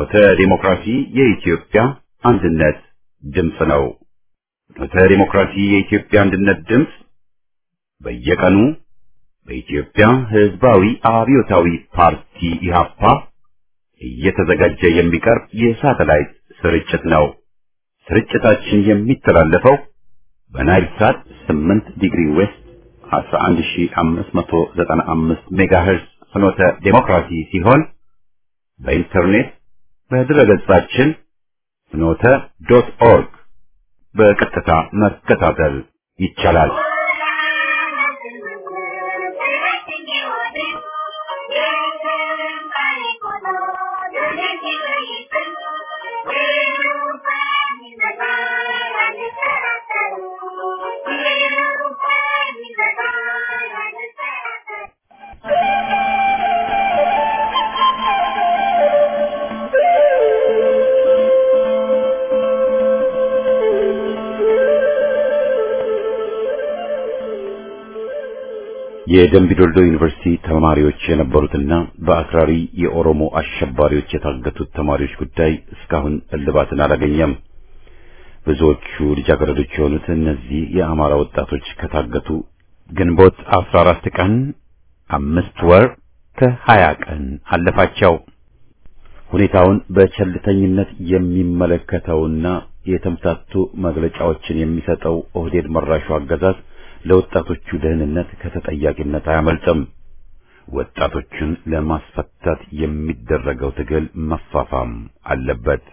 ፍኖተ ዲሞክራሲ የኢትዮጵያ አንድነት ድምፅ ነው። ፍኖተ ዲሞክራሲ የኢትዮጵያ አንድነት ድምፅ በየቀኑ በኢትዮጵያ ሕዝባዊ አብዮታዊ ፓርቲ ኢህአፓ እየተዘጋጀ የሚቀርብ የሳተላይት ስርጭት ነው። ስርጭታችን የሚተላለፈው በናይል ሳት 8 ዲግሪ ዌስት 11595 ሜጋሄርዝ ፍኖተ ዴሞክራሲ ሲሆን በኢንተርኔት በድረገጻችን ፍኖተ ዶት ኦርግ በቀጥታ መከታተል ይቻላል። የደምቢዶልዶ ዩኒቨርሲቲ ተማሪዎች የነበሩትና በአክራሪ የኦሮሞ አሸባሪዎች የታገቱት ተማሪዎች ጉዳይ እስካሁን እልባትን አላገኘም። ብዙዎቹ ልጃገረዶች የሆኑት እነዚህ የአማራ ወጣቶች ከታገቱ ግንቦት 14 ቀን አምስት ወር ከሀያ ቀን አለፋቸው። ሁኔታውን በቸልተኝነት የሚመለከተውና የተምታቱ መግለጫዎችን የሚሰጠው ኦህዴድ መራሹ አገዛዝ ለወጣቶቹ ደህንነት ከተጠያቂነት አያመልጥም። ወጣቶቹን ለማስፈታት የሚደረገው ትግል መፋፋም አለበት።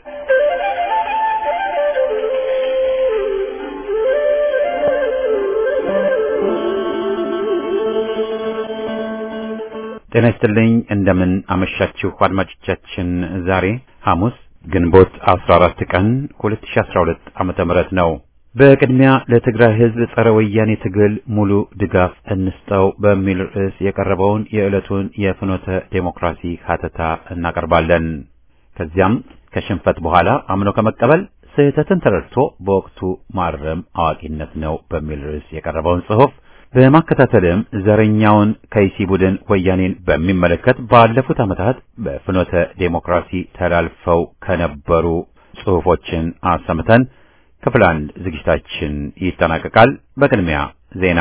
ጤና ይስጥልኝ። እንደምን አመሻችሁ አድማጮቻችን። ዛሬ ሐሙስ ግንቦት 14 ቀን 2012 ዓመተ ምህረት ነው። በቅድሚያ ለትግራይ ሕዝብ ጸረ ወያኔ ትግል ሙሉ ድጋፍ እንስጠው በሚል ርዕስ የቀረበውን የዕለቱን የፍኖተ ዴሞክራሲ ሀተታ እናቀርባለን። ከዚያም ከሽንፈት በኋላ አምኖ ከመቀበል ስህተትን ተረድቶ በወቅቱ ማረም አዋቂነት ነው በሚል ርዕስ የቀረበውን ጽሑፍ በማከታተልም ዘረኛውን ከይሲ ቡድን ወያኔን በሚመለከት ባለፉት ዓመታት በፍኖተ ዴሞክራሲ ተላልፈው ከነበሩ ጽሑፎችን አሰምተን ክፍል አንድ ዝግጅታችን ይጠናቀቃል። በቅድሚያ ዜና።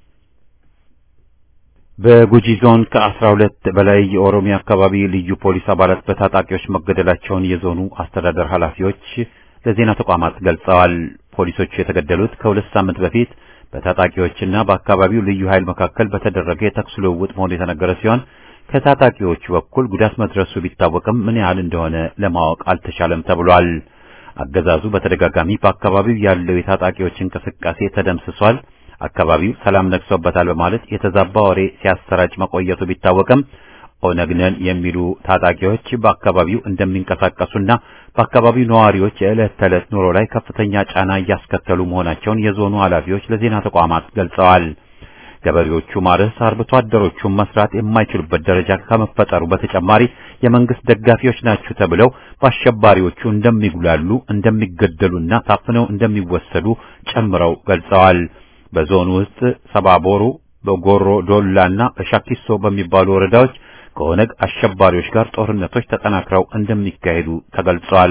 በጉጂ ዞን ከአስራ ሁለት በላይ የኦሮሚያ አካባቢ ልዩ ፖሊስ አባላት በታጣቂዎች መገደላቸውን የዞኑ አስተዳደር ኃላፊዎች ለዜና ተቋማት ገልጸዋል። ፖሊሶቹ የተገደሉት ከሁለት ሳምንት በፊት በታጣቂዎችና በአካባቢው ልዩ ኃይል መካከል በተደረገ የተኩስ ልውውጥ መሆኑ የተነገረ ሲሆን ከታጣቂዎቹ በኩል ጉዳት መድረሱ ቢታወቅም ምን ያህል እንደሆነ ለማወቅ አልተቻለም ተብሏል። አገዛዙ በተደጋጋሚ በአካባቢው ያለው የታጣቂዎች እንቅስቃሴ ተደምስሷል፣ አካባቢው ሰላም ነግሶበታል በማለት የተዛባ ወሬ ሲያሰራጭ መቆየቱ ቢታወቅም ኦነግ ነን የሚሉ ታጣቂዎች በአካባቢው እንደሚንቀሳቀሱና በአካባቢው ነዋሪዎች የዕለት ተዕለት ኑሮ ላይ ከፍተኛ ጫና እያስከተሉ መሆናቸውን የዞኑ ኃላፊዎች ለዜና ተቋማት ገልጸዋል። ገበሬዎቹ ማረስ፣ አርብቶ አደሮቹን መስራት የማይችሉበት ደረጃ ከመፈጠሩ በተጨማሪ የመንግስት ደጋፊዎች ናችሁ ተብለው በአሸባሪዎቹ እንደሚጉላሉ፣ እንደሚገደሉና ታፍነው እንደሚወሰዱ ጨምረው ገልጸዋል። በዞኑ ውስጥ ሰባቦሩ፣ በጎሮ ዶላና በሻኪሶ በሚባሉ ወረዳዎች ከኦነግ አሸባሪዎች ጋር ጦርነቶች ተጠናክረው እንደሚካሄዱ ተገልጿል።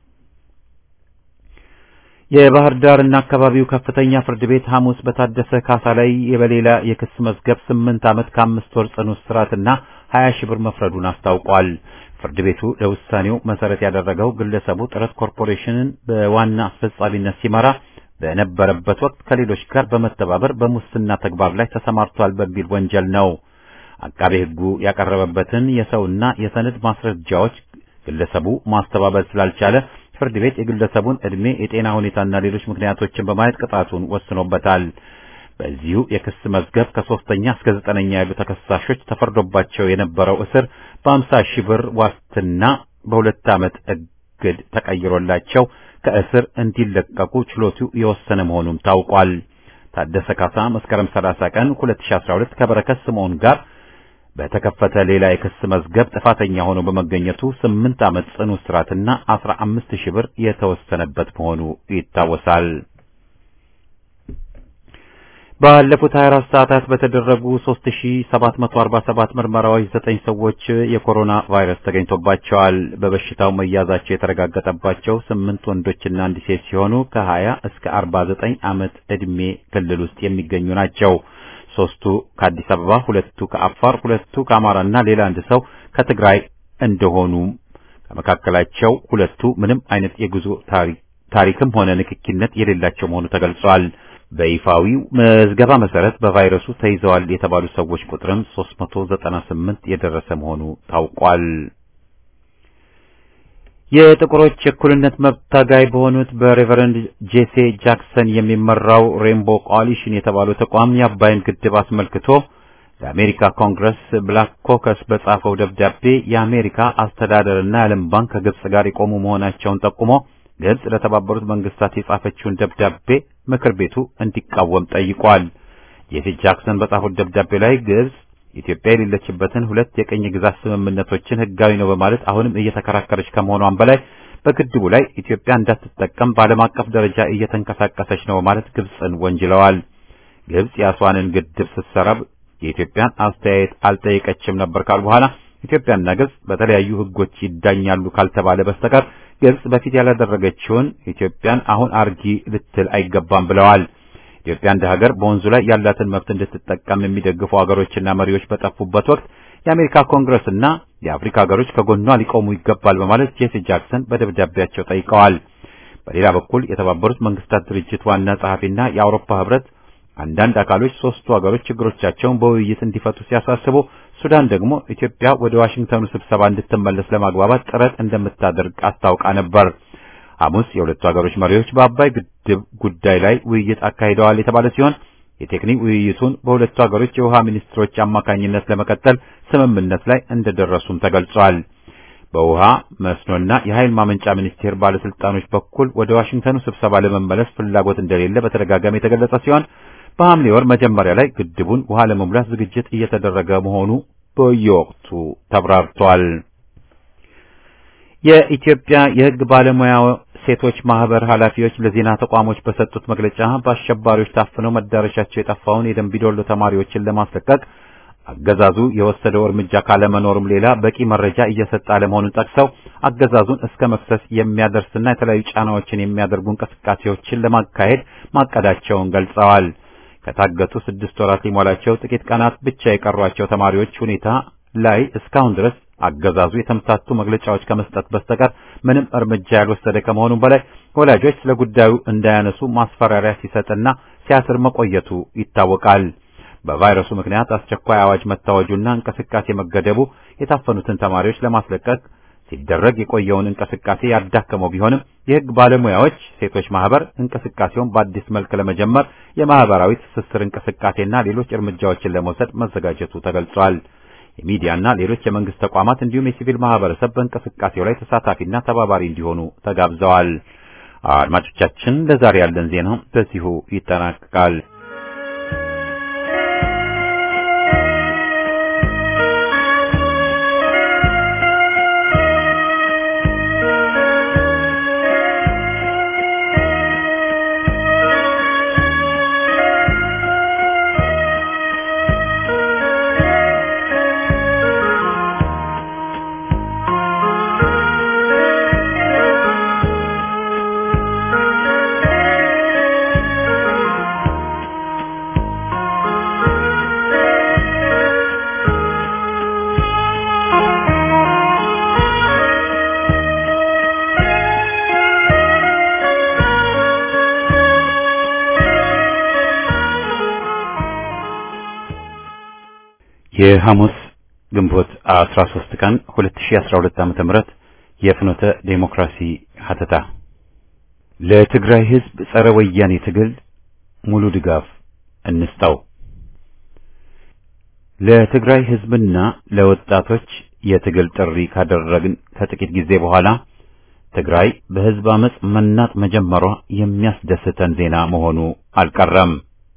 የባህር ዳርና አካባቢው ከፍተኛ ፍርድ ቤት ሐሙስ በታደሰ ካሳ ላይ በሌላ የክስ መዝገብ ስምንት ዓመት ከአምስት ወር ጽኑ እስራትና ሀያ ሺህ ብር መፍረዱን አስታውቋል። ፍርድ ቤቱ ለውሳኔው መሰረት ያደረገው ግለሰቡ ጥረት ኮርፖሬሽንን በዋና አስፈጻሚነት ሲመራ በነበረበት ወቅት ከሌሎች ጋር በመተባበር በሙስና ተግባር ላይ ተሰማርቷል በሚል ወንጀል ነው። አቃቤ ሕጉ ያቀረበበትን የሰውና የሰነድ ማስረጃዎች ግለሰቡ ማስተባበል ስላልቻለ ፍርድ ቤት የግለሰቡን ዕድሜ፣ የጤና ሁኔታና ሌሎች ምክንያቶችን በማየት ቅጣቱን ወስኖበታል። በዚሁ የክስ መዝገብ ከሶስተኛ እስከ ዘጠነኛ ያሉ ተከሳሾች ተፈርዶባቸው የነበረው እስር በአምሳ ሺህ ብር ዋስትና በሁለት ዓመት እግድ ተቀይሮላቸው ከእስር እንዲለቀቁ ችሎቱ የወሰነ መሆኑም ታውቋል። ታደሰ ካሳ መስከረም 30 ቀን 2012 ከበረከት ስምዖን ጋር በተከፈተ ሌላ የክስ መዝገብ ጥፋተኛ ሆኖ በመገኘቱ ስምንት ዓመት ጽኑ እስራትና አስራ አምስት ሺህ ብር የተወሰነበት መሆኑ ይታወሳል። ባለፉት 24 ሰዓታት በተደረጉ 3747 ምርመራዎች ዘጠኝ ሰዎች የኮሮና ቫይረስ ተገኝቶባቸዋል። በበሽታው መያዛቸው የተረጋገጠባቸው ስምንት ወንዶችና አንድ ሴት ሲሆኑ ከ20 እስከ 49 ዓመት ዕድሜ ክልል ውስጥ የሚገኙ ናቸው። ሶስቱ ከአዲስ አበባ፣ ሁለቱ ከአፋር፣ ሁለቱ ከአማራና ሌላ አንድ ሰው ከትግራይ እንደሆኑ ከመካከላቸው ሁለቱ ምንም አይነት የጉዞ ታሪክ ታሪክም ሆነ ንክኪነት የሌላቸው መሆኑ ተገልጿል። በይፋዊው መዝገባ መሰረት በቫይረሱ ተይዘዋል የተባሉ ሰዎች ቁጥርም 398 የደረሰ መሆኑ ታውቋል። የጥቁሮች እኩልነት መብት ታጋይ በሆኑት በሬቨረንድ ጄሴ ጃክሰን የሚመራው ሬንቦ ኮአሊሽን የተባለው ተቋም የአባይን ግድብ አስመልክቶ ለአሜሪካ ኮንግረስ ብላክ ኮከስ በጻፈው ደብዳቤ የአሜሪካ አስተዳደርና የዓለም ባንክ ከግብጽ ጋር የቆሙ መሆናቸውን ጠቁሞ ግብጽ ለተባበሩት መንግስታት የጻፈችውን ደብዳቤ ምክር ቤቱ እንዲቃወም ጠይቋል። ጄሲ ጃክሰን በጻፉት ደብዳቤ ላይ ግብጽ ኢትዮጵያ የሌለችበትን ሁለት የቅኝ ግዛት ስምምነቶችን ህጋዊ ነው በማለት አሁንም እየተከራከረች ከመሆኗም በላይ በግድቡ ላይ ኢትዮጵያ እንዳትጠቀም በዓለም አቀፍ ደረጃ እየተንቀሳቀሰች ነው በማለት ግብጽን ወንጅለዋል። ግብጽ የአስዋንን ግድብ ስትሰራ የኢትዮጵያን አስተያየት አልጠየቀችም ነበር ካል በኋላ ኢትዮጵያና ግብጽ በተለያዩ ህጎች ይዳኛሉ ካልተባለ በስተቀር ግብጽ በፊት ያላደረገችውን ኢትዮጵያን አሁን አርጊ ልትል አይገባም ብለዋል። ኢትዮጵያ እንደ ሀገር በወንዙ ላይ ያላትን መብት እንድትጠቀም የሚደግፉ ሀገሮችና መሪዎች በጠፉበት ወቅት የአሜሪካ ኮንግረስና የአፍሪካ ሀገሮች ከጎኗ ሊቆሙ ይገባል በማለት ጄሲ ጃክሰን በደብዳቤያቸው ጠይቀዋል። በሌላ በኩል የተባበሩት መንግስታት ድርጅት ዋና ጸሐፊና የአውሮፓ ህብረት አንዳንድ አካሎች ሶስቱ ሀገሮች ችግሮቻቸውን በውይይት እንዲፈቱ ሲያሳስቡ ሱዳን ደግሞ ኢትዮጵያ ወደ ዋሽንግተኑ ስብሰባ እንድትመለስ ለማግባባት ጥረት እንደምታደርግ አስታውቃ ነበር። ሐሙስ የሁለቱ ሀገሮች መሪዎች በአባይ ግድብ ጉዳይ ላይ ውይይት አካሂደዋል የተባለ ሲሆን የቴክኒክ ውይይቱን በሁለቱ ሀገሮች የውሃ ሚኒስትሮች አማካኝነት ለመቀጠል ስምምነት ላይ እንደደረሱም ተገልጿል። በውሃ መስኖና የኃይል ማመንጫ ሚኒስቴር ባለስልጣኖች በኩል ወደ ዋሽንግተኑ ስብሰባ ለመመለስ ፍላጎት እንደሌለ በተደጋጋሚ የተገለጸ ሲሆን በሐምሌ ወር መጀመሪያ ላይ ግድቡን ውሃ ለመሙላት ዝግጅት እየተደረገ መሆኑ በየወቅቱ ተብራርቷል። የኢትዮጵያ የሕግ ባለሙያ ሴቶች ማህበር ኃላፊዎች ለዜና ተቋሞች በሰጡት መግለጫ በአሸባሪዎች ታፍነው መዳረሻቸው የጠፋውን የደንቢዶሎ ተማሪዎችን ለማስለቀቅ አገዛዙ የወሰደው እርምጃ ካለመኖሩም ሌላ በቂ መረጃ እየሰጠ አለመሆኑን ጠቅሰው አገዛዙን እስከ መክሰስ የሚያደርስና የተለያዩ ጫናዎችን የሚያደርጉ እንቅስቃሴዎችን ለማካሄድ ማቀዳቸውን ገልጸዋል። ከታገቱ ስድስት ወራት ሊሞላቸው ጥቂት ቀናት ብቻ የቀሯቸው ተማሪዎች ሁኔታ ላይ እስካሁን ድረስ አገዛዙ የተምታቱ መግለጫዎች ከመስጠት በስተቀር ምንም እርምጃ ያልወሰደ ከመሆኑም በላይ ወላጆች ስለ ጉዳዩ እንዳያነሱ ማስፈራሪያ ሲሰጥና ሲያስር መቆየቱ ይታወቃል። በቫይረሱ ምክንያት አስቸኳይ አዋጅ መታወጁና እንቅስቃሴ መገደቡ የታፈኑትን ተማሪዎች ለማስለቀቅ ሲደረግ የቆየውን እንቅስቃሴ ያዳከመው ቢሆንም የሕግ ባለሙያዎች ሴቶች ማህበር እንቅስቃሴውን በአዲስ መልክ ለመጀመር የማህበራዊ ትስስር እንቅስቃሴና ሌሎች እርምጃዎችን ለመውሰድ መዘጋጀቱ ተገልጿል። የሚዲያና ሌሎች የመንግስት ተቋማት እንዲሁም የሲቪል ማህበረሰብ በእንቅስቃሴው ላይ ተሳታፊና ተባባሪ እንዲሆኑ ተጋብዘዋል። አድማጮቻችን፣ ለዛሬ ያለን ዜና በዚሁ ይጠናቀቃል። የሐሙስ ግንቦት 13 ቀን 2012 ዓ.ም ተምረት የፍኖተ ዴሞክራሲ ሀተታ ለትግራይ ሕዝብ ጸረ ወያኔ ትግል ሙሉ ድጋፍ እንስጠው። ለትግራይ ሕዝብና ለወጣቶች የትግል ጥሪ ካደረግን ከጥቂት ጊዜ በኋላ ትግራይ በሕዝብ አመጽ መናጥ መጀመሯ የሚያስደስተን ዜና መሆኑ አልቀረም።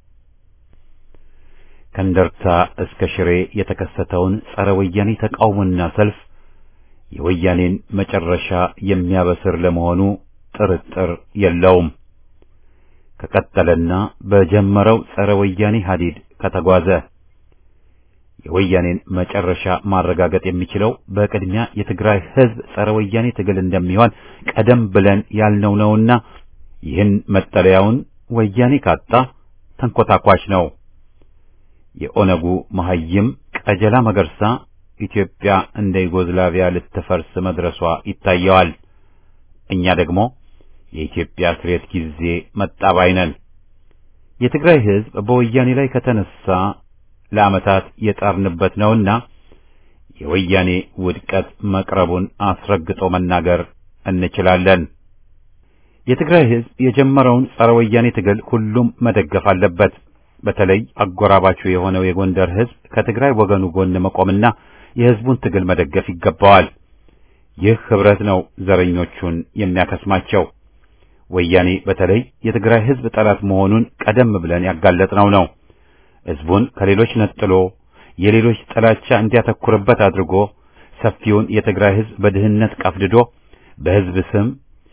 ከእንደርታ እስከ ሽሬ የተከሰተውን ጸረ ወያኔ ተቃውሞና ሰልፍ የወያኔን መጨረሻ የሚያበስር ለመሆኑ ጥርጥር የለውም። ከቀጠለና በጀመረው ጸረ ወያኔ ሀዲድ ከተጓዘ የወያኔን መጨረሻ ማረጋገጥ የሚችለው በቅድሚያ የትግራይ ሕዝብ ጸረ ወያኔ ትግል እንደሚሆን ቀደም ብለን ያልነው ነውና ይህን መጠለያውን ወያኔ ካጣ ተንኮታኳች ነው። የኦነጉ መሐይም ቀጀላ መገርሳ ኢትዮጵያ እንደ ዩጎዝላቪያ ልትፈርስ መድረሷ ይታየዋል። እኛ ደግሞ የኢትዮጵያ ስሬት ጊዜ መጣባይ ነን። የትግራይ ሕዝብ በወያኔ ላይ ከተነሳ ለዓመታት የጣርንበት ነውና የወያኔ ውድቀት መቅረቡን አስረግጦ መናገር እንችላለን። የትግራይ ሕዝብ የጀመረውን ጸረ ወያኔ ትግል ሁሉም መደገፍ አለበት። በተለይ አጎራባቹ የሆነው የጎንደር ሕዝብ ከትግራይ ወገኑ ጎን መቆምና የሕዝቡን ትግል መደገፍ ይገባዋል። ይህ ህብረት ነው ዘረኞቹን የሚያከስማቸው። ወያኔ በተለይ የትግራይ ሕዝብ ጠላት መሆኑን ቀደም ብለን ያጋለጥነው ነው። ሕዝቡን ከሌሎች ነጥሎ የሌሎች ጥላቻ እንዲያተኩርበት አድርጎ ሰፊውን የትግራይ ሕዝብ በድህነት ቀፍድዶ በሕዝብ ስም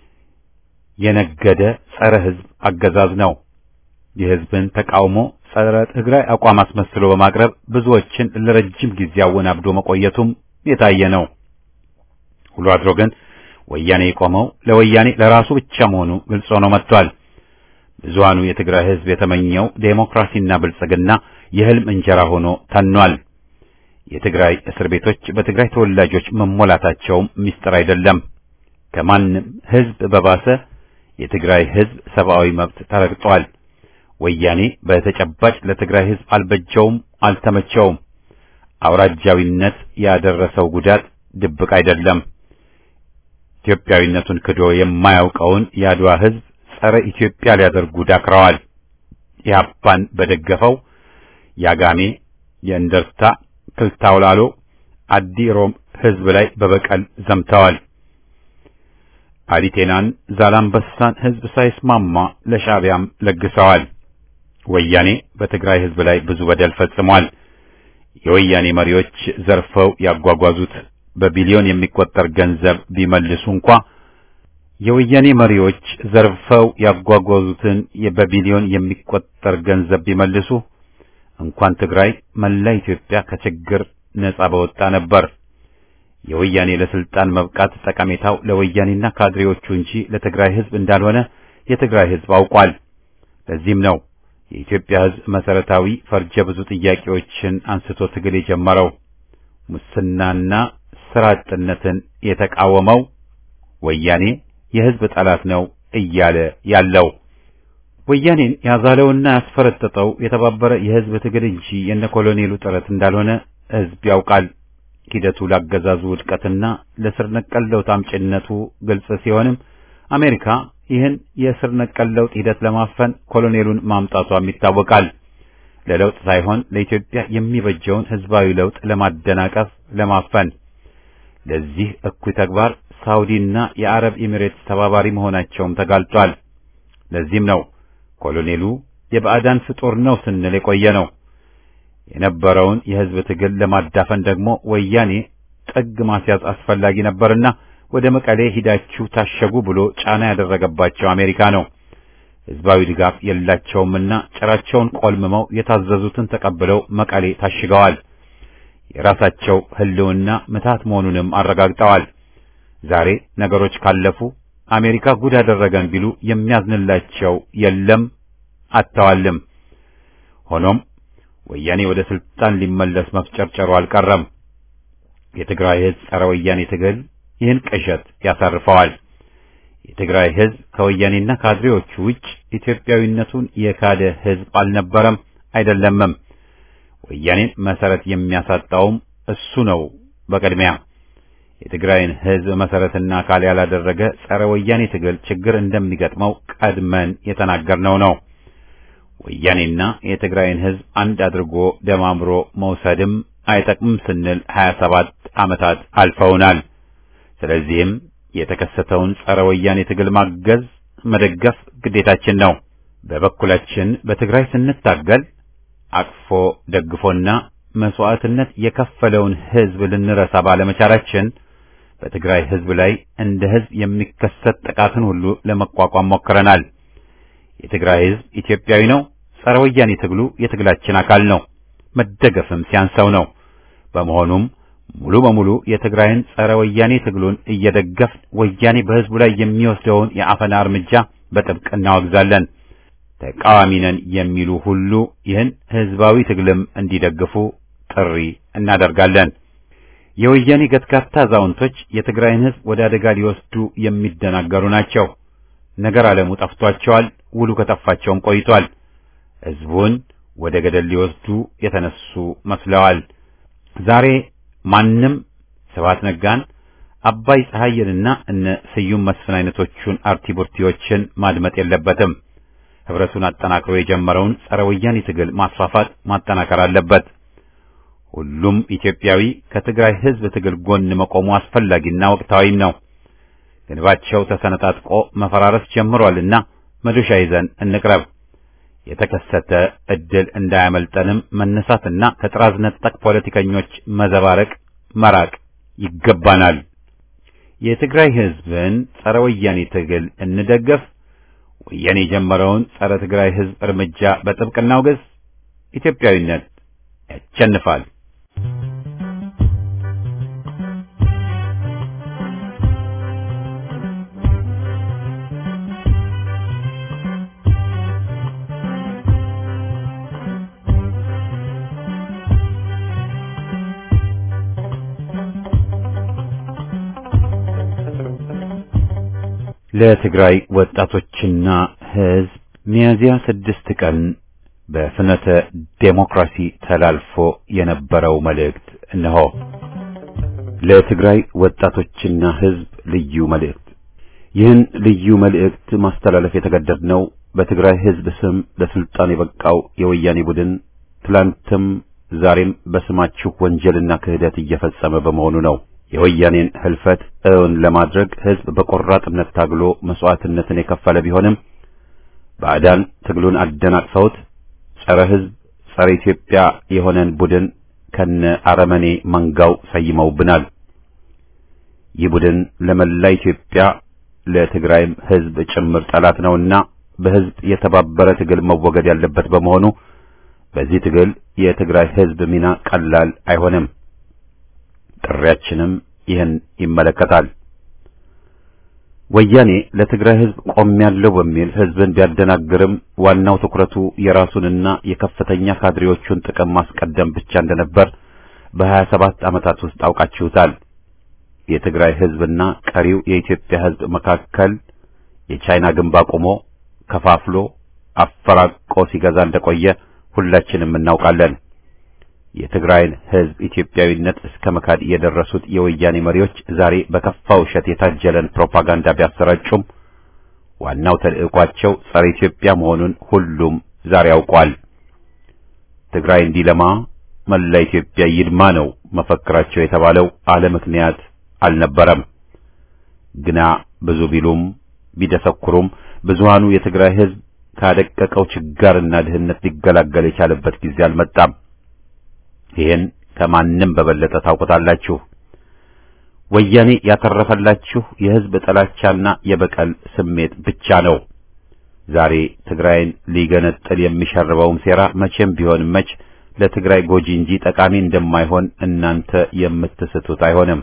የነገደ ጸረ ሕዝብ አገዛዝ ነው። የሕዝብን ተቃውሞ ጸረ ትግራይ አቋም አስመስሎ በማቅረብ ብዙዎችን ለረጅም ጊዜ አወናብዶ መቆየቱም የታየ ነው። ውሎ አድሮ ግን ወያኔ የቆመው ለወያኔ ለራሱ ብቻ መሆኑ ግልጽ ሆኖ መጥቷል። ብዙሃኑ የትግራይ ሕዝብ የተመኘው ዴሞክራሲና ብልጽግና የህልም እንጀራ ሆኖ ተኗል። የትግራይ እስር ቤቶች በትግራይ ተወላጆች መሞላታቸውም ምስጢር አይደለም። ከማንም ሕዝብ በባሰ የትግራይ ሕዝብ ሰብአዊ መብት ተረግጧል። ወያኔ በተጨባጭ ለትግራይ ሕዝብ አልበጀውም፣ አልተመቸውም። አውራጃዊነት ያደረሰው ጉዳት ድብቅ አይደለም። ኢትዮጵያዊነቱን ክዶ የማያውቀውን የአድዋ ሕዝብ ጸረ ኢትዮጵያ ሊያደርጉ ዳክረዋል። ኢህአፓን በደገፈው የአጋሜ፣ የእንደርታ፣ ክልታውላሎ፣ አዲ ሮም ሕዝብ ላይ በበቀል ዘምተዋል። አሊቴናን፣ ዛላምበሳን ሕዝብ ሳይስማማ ለሻዕቢያም ለግሰዋል። ወያኔ በትግራይ ሕዝብ ላይ ብዙ በደል ፈጽሟል። የወያኔ መሪዎች ዘርፈው ያጓጓዙት በቢሊዮን የሚቆጠር ገንዘብ ቢመልሱ እንኳ የወያኔ መሪዎች ዘርፈው ያጓጓዙትን በቢሊዮን የሚቆጠር ገንዘብ ቢመልሱ እንኳን ትግራይ መላ ኢትዮጵያ ከችግር ነጻ በወጣ ነበር። የወያኔ ለስልጣን መብቃት ጠቀሜታው ለወያኔና ካድሬዎቹ እንጂ ለትግራይ ሕዝብ እንዳልሆነ የትግራይ ሕዝብ አውቋል። ለዚህም ነው የኢትዮጵያ ሕዝብ መሰረታዊ ፈርጀ ብዙ ጥያቄዎችን አንስቶ ትግል የጀመረው። ሙስናና ስራ አጥነትን የተቃወመው ወያኔ የሕዝብ ጠላት ነው እያለ ያለው ወያኔን ያዛለውና ያስፈረጠጠው የተባበረ የሕዝብ ትግል እንጂ የነ ኮሎኔሉ ጥረት እንዳልሆነ ሕዝብ ያውቃል። ሂደቱ ላገዛዙ ውድቀትና ለስር ነቀል ለውጥ አምጪነቱ ግልጽ ሲሆንም አሜሪካ ይህን የስር ነቀል ለውጥ ሂደት ለማፈን ኮሎኔሉን ማምጣቷም ይታወቃል። ለለውጥ ሳይሆን ለኢትዮጵያ የሚበጀውን ሕዝባዊ ለውጥ ለማደናቀፍ ለማፈን ለዚህ እኩይ ተግባር ሳውዲና የአረብ ኤሚሬትስ ተባባሪ መሆናቸውም ተጋልጧል። ለዚህም ነው ኮሎኔሉ የባዕዳን ፍጡር ነው ስንል የቆየ ነው። የነበረውን የሕዝብ ትግል ለማዳፈን ደግሞ ወያኔ ጥግ ማስያዝ አስፈላጊ ነበርና ወደ መቀሌ ሂዳችሁ ታሸጉ ብሎ ጫና ያደረገባቸው አሜሪካ ነው። ሕዝባዊ ድጋፍ የላቸውምና ጭራቸውን ቆልምመው የታዘዙትን ተቀብለው መቀሌ ታሽገዋል። የራሳቸው ሕልውና ምታት መሆኑንም አረጋግጠዋል። ዛሬ ነገሮች ካለፉ አሜሪካ ጉድ አደረገን ቢሉ የሚያዝንላቸው የለም፣ አጥተዋልም። ሆኖም ወያኔ ወደ ስልጣን ሊመለስ መፍጨርጨሩ አልቀረም። የትግራይ ሕዝብ ጸረ ወያኔ ትግል ይህን ቅዠት ያሳርፈዋል። የትግራይ ሕዝብ ከወያኔና ካድሬዎቹ ውጭ ኢትዮጵያዊነቱን የካደ ሕዝብ አልነበረም፣ አይደለምም። ወያኔን መሰረት የሚያሳጣውም እሱ ነው። በቅድሚያ የትግራይን ሕዝብ መሰረትና አካል ያላደረገ ጸረ ወያኔ ትግል ችግር እንደሚገጥመው ቀድመን የተናገርነው ነው። ወያኔና የትግራይን ሕዝብ አንድ አድርጎ ደማምሮ መውሰድም አይጠቅምም ስንል 27 ዓመታት አልፈውናል። ስለዚህም የተከሰተውን ጸረ ወያኔ ትግል ማገዝ፣ መደገፍ ግዴታችን ነው። በበኩላችን በትግራይ ስንታገል አቅፎ ደግፎና መስዋዕትነት የከፈለውን ሕዝብ ልንረሳ ባለመቻላችን በትግራይ ሕዝብ ላይ እንደ ሕዝብ የሚከሰት ጥቃትን ሁሉ ለመቋቋም ሞክረናል። የትግራይ ህዝብ ኢትዮጵያዊ ነው። ጸረ ወያኔ ትግሉ የትግላችን አካል ነው። መደገፍም ሲያንሰው ነው። በመሆኑም ሙሉ በሙሉ የትግራይን ጸረ ወያኔ ትግሉን እየደገፍን ወያኔ በህዝቡ ላይ የሚወስደውን የአፈና እርምጃ በጥብቅ እናወግዛለን። ተቃዋሚ ነን የሚሉ ሁሉ ይህን ህዝባዊ ትግልም እንዲደግፉ ጥሪ እናደርጋለን። የወያኔ ገትጋታ አዛውንቶች የትግራይን ህዝብ ወደ አደጋ ሊወስዱ የሚደናገሩ ናቸው። ነገር ዓለሙ ጠፍቷቸዋል። ውሉ ከጠፋቸውም ቆይቷል። ህዝቡን ወደ ገደል ሊወስዱ የተነሱ መስለዋል። ዛሬ ማንም ስብሐት ነጋን፣ አባይ ፀሐይንና እነ ስዩም መስፍን አይነቶቹን አርቲቡርቲዎችን ማድመጥ የለበትም። ህብረቱን አጠናክሮ የጀመረውን ጸረ ወያኔ ትግል ማስፋፋት ማጠናከር አለበት። ሁሉም ኢትዮጵያዊ ከትግራይ ህዝብ ትግል ጎን መቆሙ አስፈላጊና ወቅታዊም ነው። ግንባቸው ተሰነጣጥቆ መፈራረስ ጀምሯልና መዶሻ ይዘን እንቅረብ። የተከሰተ እድል እንዳያመልጠንም መነሳትና ከጥራዝ ነጠቅ ፖለቲከኞች መዘባረቅ መራቅ ይገባናል። የትግራይ ህዝብን ጸረ ወያኔ ትግል እንደገፍ። ወያኔ የጀመረውን ጸረ ትግራይ ህዝብ እርምጃ በጥብቅ እናውግዝ። ኢትዮጵያዊነት ያሸንፋል። ለትግራይ ወጣቶችና ህዝብ ሚያዝያ ስድስት ቀን በፍኖተ ዴሞክራሲ ተላልፎ የነበረው መልእክት እነሆ። ለትግራይ ወጣቶችና ህዝብ ልዩ መልእክት። ይህን ልዩ መልእክት ማስተላለፍ የተገደድነው በትግራይ ህዝብ ስም ለስልጣን የበቃው የወያኔ ቡድን ትላንትም ዛሬም በስማችሁ ወንጀልና ክህደት እየፈጸመ በመሆኑ ነው። የወያኔን ህልፈት እውን ለማድረግ ህዝብ በቆራጥነት ታግሎ መስዋዕትነትን የከፈለ ቢሆንም ባዕዳን ትግሉን አደናቅፈውት ጸረ ህዝብ፣ ጸረ ኢትዮጵያ የሆነን ቡድን ከነ አረመኔ መንጋው ሰይመውብናል። ይህ ቡድን ለመላ ኢትዮጵያ ለትግራይም ህዝብ ጭምር ጠላት ነውና በህዝብ የተባበረ ትግል መወገድ ያለበት በመሆኑ በዚህ ትግል የትግራይ ህዝብ ሚና ቀላል አይሆንም። ጥሪያችንም ይህን ይመለከታል። ወያኔ ለትግራይ ህዝብ ቆሜያለሁ በሚል ህዝብን ቢያደናግርም ዋናው ትኩረቱ የራሱንና የከፍተኛ ካድሬዎቹን ጥቅም ማስቀደም ብቻ እንደነበር በሀያ ሰባት ዓመታት ውስጥ አውቃችሁታል። የትግራይ ህዝብና ቀሪው የኢትዮጵያ ህዝብ መካከል የቻይና ግንብ አቁሞ ከፋፍሎ አፈራቆ ሲገዛ እንደቆየ ሁላችንም እናውቃለን። የትግራይን ህዝብ ኢትዮጵያዊነት እስከ መካድ የደረሱት የወያኔ መሪዎች ዛሬ በከፋ ውሸት የታጀለን ፕሮፓጋንዳ ቢያሰራጩም ዋናው ተልዕኳቸው ጸረ ኢትዮጵያ መሆኑን ሁሉም ዛሬ ያውቋል። ትግራይ እንዲለማ መላ ኢትዮጵያ ይድማ ነው መፈክራቸው የተባለው አለ ምክንያት አልነበረም። ግና ብዙ ቢሉም ቢደሰኩሩም ብዙሃኑ የትግራይ ህዝብ ካደቀቀው ችጋርና ድህነት ሊገላገል የቻለበት ጊዜ አልመጣም። ይህን ከማንም በበለጠ ታውቁታላችሁ። ወያኔ ያተረፈላችሁ የህዝብ ጥላቻና የበቀል ስሜት ብቻ ነው። ዛሬ ትግራይን ሊገነጥል የሚሸርበውም ሴራ መቼም ቢሆን መች ለትግራይ ጎጂ እንጂ ጠቃሚ እንደማይሆን እናንተ የምትስቱት አይሆንም።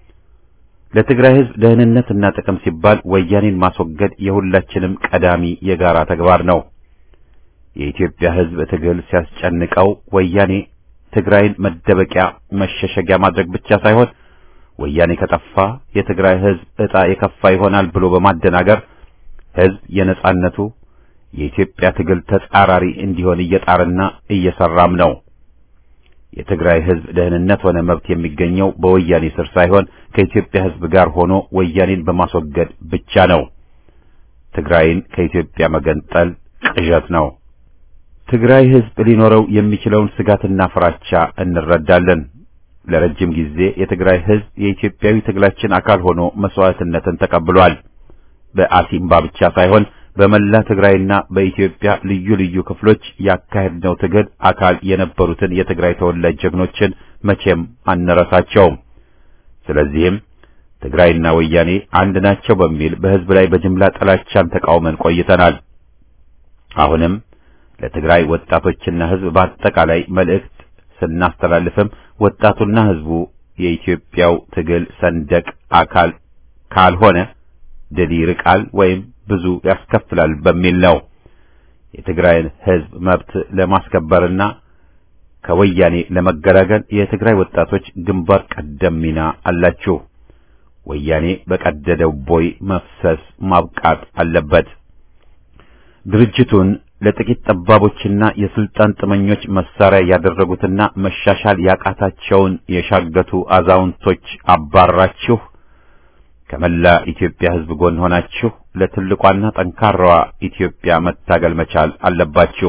ለትግራይ ህዝብ ደህንነትና ጥቅም ሲባል ወያኔን ማስወገድ የሁላችንም ቀዳሚ የጋራ ተግባር ነው። የኢትዮጵያ ህዝብ ትግል ሲያስጨንቀው ወያኔ ትግራይን መደበቂያ መሸሸጊያ ማድረግ ብቻ ሳይሆን ወያኔ ከጠፋ የትግራይ ህዝብ ዕጣ የከፋ ይሆናል ብሎ በማደናገር ህዝብ የነጻነቱ የኢትዮጵያ ትግል ተጻራሪ እንዲሆን እየጣርና እየሰራም ነው። የትግራይ ህዝብ ደህንነት ሆነ መብት የሚገኘው በወያኔ ስር ሳይሆን ከኢትዮጵያ ህዝብ ጋር ሆኖ ወያኔን በማስወገድ ብቻ ነው። ትግራይን ከኢትዮጵያ መገንጠል ቅዠት ነው። ትግራይ ህዝብ ሊኖረው የሚችለውን ስጋትና ፍራቻ እንረዳለን። ለረጅም ጊዜ የትግራይ ህዝብ የኢትዮጵያዊ ትግላችን አካል ሆኖ መስዋዕትነትን ተቀብሏል። በአሲምባ ብቻ ሳይሆን በመላ ትግራይና በኢትዮጵያ ልዩ ልዩ ክፍሎች ያካሄድነው ትግል አካል የነበሩትን የትግራይ ተወላጅ ጀግኖችን መቼም አንረሳቸውም። ስለዚህም ትግራይና ወያኔ አንድ ናቸው በሚል በህዝብ ላይ በጅምላ ጥላቻን ተቃውመን ቆይተናል። አሁንም ለትግራይ ወጣቶችና ሕዝብ በአጠቃላይ መልእክት ስናስተላልፍም ወጣቱና ሕዝቡ የኢትዮጵያው ትግል ሰንደቅ አካል ካልሆነ ድል ይርቃል ወይም ብዙ ያስከፍላል በሚል ነው። የትግራይን ሕዝብ መብት ለማስከበርና ከወያኔ ለመገላገል የትግራይ ወጣቶች ግንባር ቀደም ሚና አላችሁ። ወያኔ በቀደደው ቦይ መፍሰስ ማብቃት አለበት። ድርጅቱን ለጥቂት ጠባቦችና የስልጣን ጥመኞች መሳሪያ ያደረጉትና መሻሻል ያቃታቸውን የሻገቱ አዛውንቶች አባራችሁ ከመላ ኢትዮጵያ ሕዝብ ጎን ሆናችሁ ለትልቋና ጠንካራዋ ኢትዮጵያ መታገል መቻል አለባችሁ።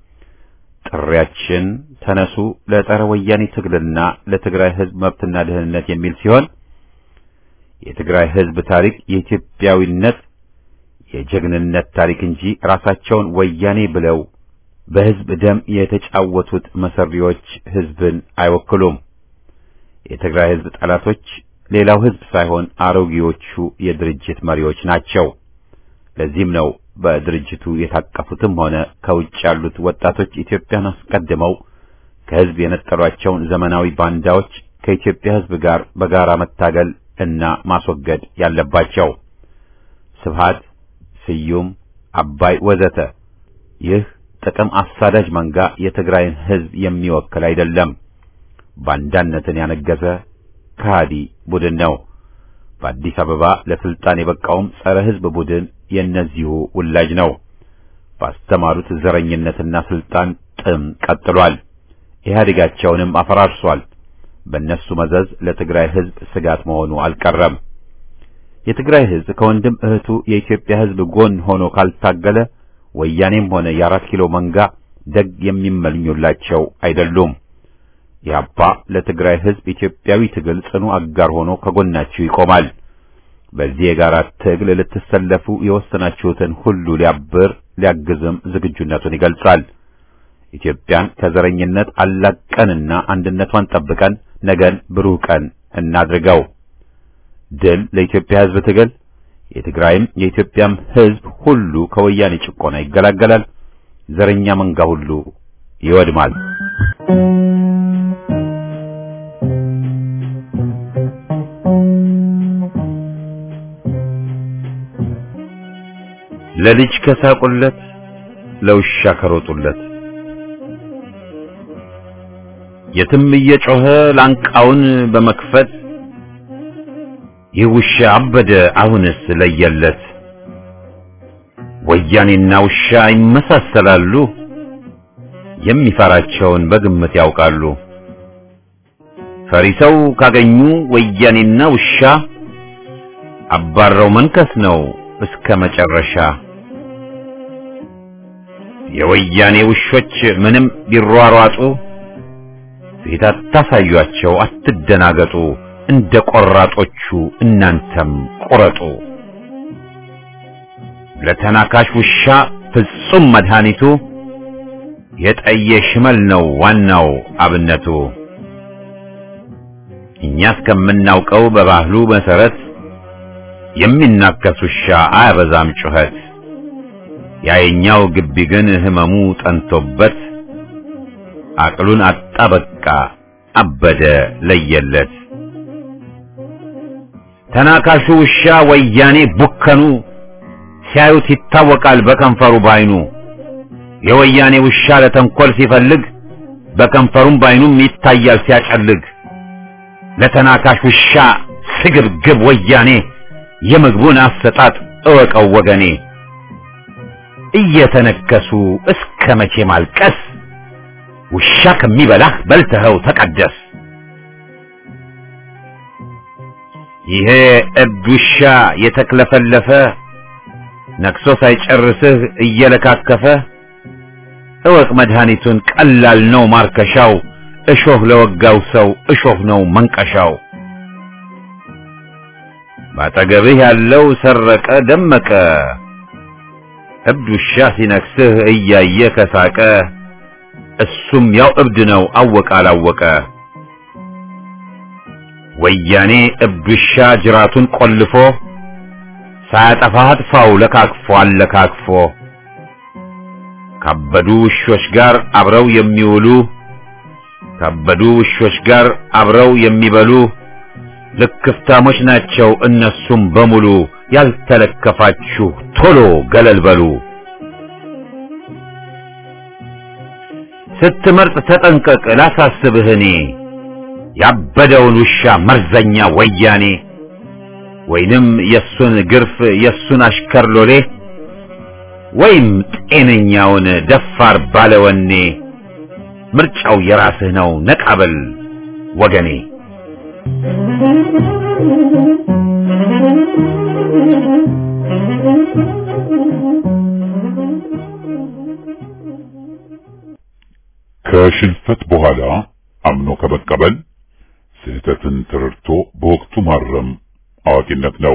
ጥሪያችን ተነሱ ለጸረ ወያኔ ትግልና ለትግራይ ሕዝብ መብትና ደህንነት የሚል ሲሆን የትግራይ ሕዝብ ታሪክ የኢትዮጵያዊነት የጀግንነት ታሪክ እንጂ ራሳቸውን ወያኔ ብለው በሕዝብ ደም የተጫወቱት መሰሪዎች ሕዝብን አይወክሉም። የትግራይ ሕዝብ ጠላቶች ሌላው ሕዝብ ሳይሆን አሮጌዎቹ የድርጅት መሪዎች ናቸው። ለዚህም ነው በድርጅቱ የታቀፉትም ሆነ ከውጭ ያሉት ወጣቶች ኢትዮጵያን አስቀድመው ከሕዝብ የነጠሏቸውን ዘመናዊ ባንዳዎች ከኢትዮጵያ ሕዝብ ጋር በጋራ መታገል እና ማስወገድ ያለባቸው። ስብሃት፣ ስዩም፣ አባይ ወዘተ ይህ ጥቅም አሳዳጅ መንጋ የትግራይን ሕዝብ የሚወክል አይደለም። ባንዳነትን ያነገሰ ከሃዲ ቡድን ነው። በአዲስ አበባ ለስልጣን የበቃውም ጸረ ሕዝብ ቡድን የእነዚሁ ውላጅ ነው። ባስተማሩት ዘረኝነትና ስልጣን ጥም ቀጥሏል። ኢህአዴጋቸውንም አፈራርሷል። በእነሱ መዘዝ ለትግራይ ሕዝብ ስጋት መሆኑ አልቀረም። የትግራይ ሕዝብ ከወንድም እህቱ የኢትዮጵያ ሕዝብ ጎን ሆኖ ካልታገለ ወያኔም ሆነ የአራት ኪሎ መንጋ ደግ የሚመኙላቸው አይደሉም። ያባ ለትግራይ ሕዝብ ኢትዮጵያዊ ትግል ጽኑ አጋር ሆኖ ከጎናችሁ ይቆማል። በዚህ የጋራ ትግል ልትሰለፉ የወሰናችሁትን ሁሉ ሊያብር ሊያግዝም ዝግጁነቱን ይገልጻል። ኢትዮጵያን ከዘረኝነት አላቀንና አንድነቷን ጠብቀን ነገን ብሩህ ቀን እናድርገው። ድል ለኢትዮጵያ ሕዝብ ትግል። የትግራይም የኢትዮጵያም ሕዝብ ሁሉ ከወያኔ ጭቆና ይገላገላል። ዘረኛ መንጋ ሁሉ ይወድማል። ለልጅ ከሳቁለት ለውሻ ከሮጡለት የትም እየጮኸ ላንቃውን በመክፈት ይህ ውሻ አበደ አሁንስ ለየለት። ወያኔና ውሻ ይመሳሰላሉ፣ የሚፈራቸውን በግምት ያውቃሉ። ፈሪ ሰው ካገኙ ወያኔና ውሻ አባረው መንከስ ነው እስከ መጨረሻ። የወያኔ ውሾች ምንም ቢሯሯጡ ፊት አታሳዩአቸው፣ አትደናገጡ። እንደ ቆራጦቹ እናንተም ቁረጡ። ለተናካሽ ውሻ ፍጹም መድኃኒቱ የጠየ ሽመል ነው ዋናው አብነቱ። እኛ እስከምናውቀው በባህሉ መሰረት የሚናከስ ውሻ አያበዛም ጩኸት። ያየኛው ግቢ ግን ህመሙ ጠንቶበት አቅሉን አጣ በቃ አበደ ለየለት። ተናካሹ ውሻ ወያኔ ቡከኑ ሲያዩት ይታወቃል በከንፈሩ ባይኑ። የወያኔ ውሻ ለተንኮል ሲፈልግ በከንፈሩም ባይኑም ይታያል ሲያጨልግ። ለተናካሽ ውሻ ስግብግብ ወያኔ የምግቡን አሰጣጥ እወቀው ወገኔ። እየተነከሱ እስከ መቼ ማልቀስ? ውሻ ከሚበላህ በልተኸው ተቀደስ። ይሄ እብድ ውሻ የተክለፈለፈ ነክሶ ሳይጨርስህ እየለካከፈ እወቅ መድኃኒቱን ቀላል ነው ማርከሻው። እሾህ ለወጋው ሰው እሾህ ነው መንቀሻው። ባጠገብህ ያለው ሰረቀ ደመቀ እብድ ውሻ ሲነክስህ እያየ ከሳቀ እሱም ያው እብድ ነው አወቀ አላወቀ። ወያኔ እብድ ውሻ ጅራቱን ቆልፎ ሳያጠፋህ አጥፋው ለካክፎ አለካክፎ ካበዱ ውሾች ጋር አብረው የሚውሉ ካበዱ ውሾች ጋር አብረው የሚበሉ ልክፍታሞች ናቸው እነሱም በሙሉ ያልተለከፋችሁ ቶሎ ገለል በሉ። ስትመርጥ ተጠንቀቅ ላሳስብህ እኔ ያበደውን ውሻ መርዘኛ ወያኔ ወይንም የሱን ግርፍ የሱን አሽከር ሎሌ ወይም ጤነኛውን ደፋር ባለወኔ ምርጫው የራስህ ነው ነቃበል ወገኔ። ከሽንፈት በኋላ አምኖ ከመቀበል ስህተትን ተረድቶ በወቅቱ ማረም አዋቂነት ነው።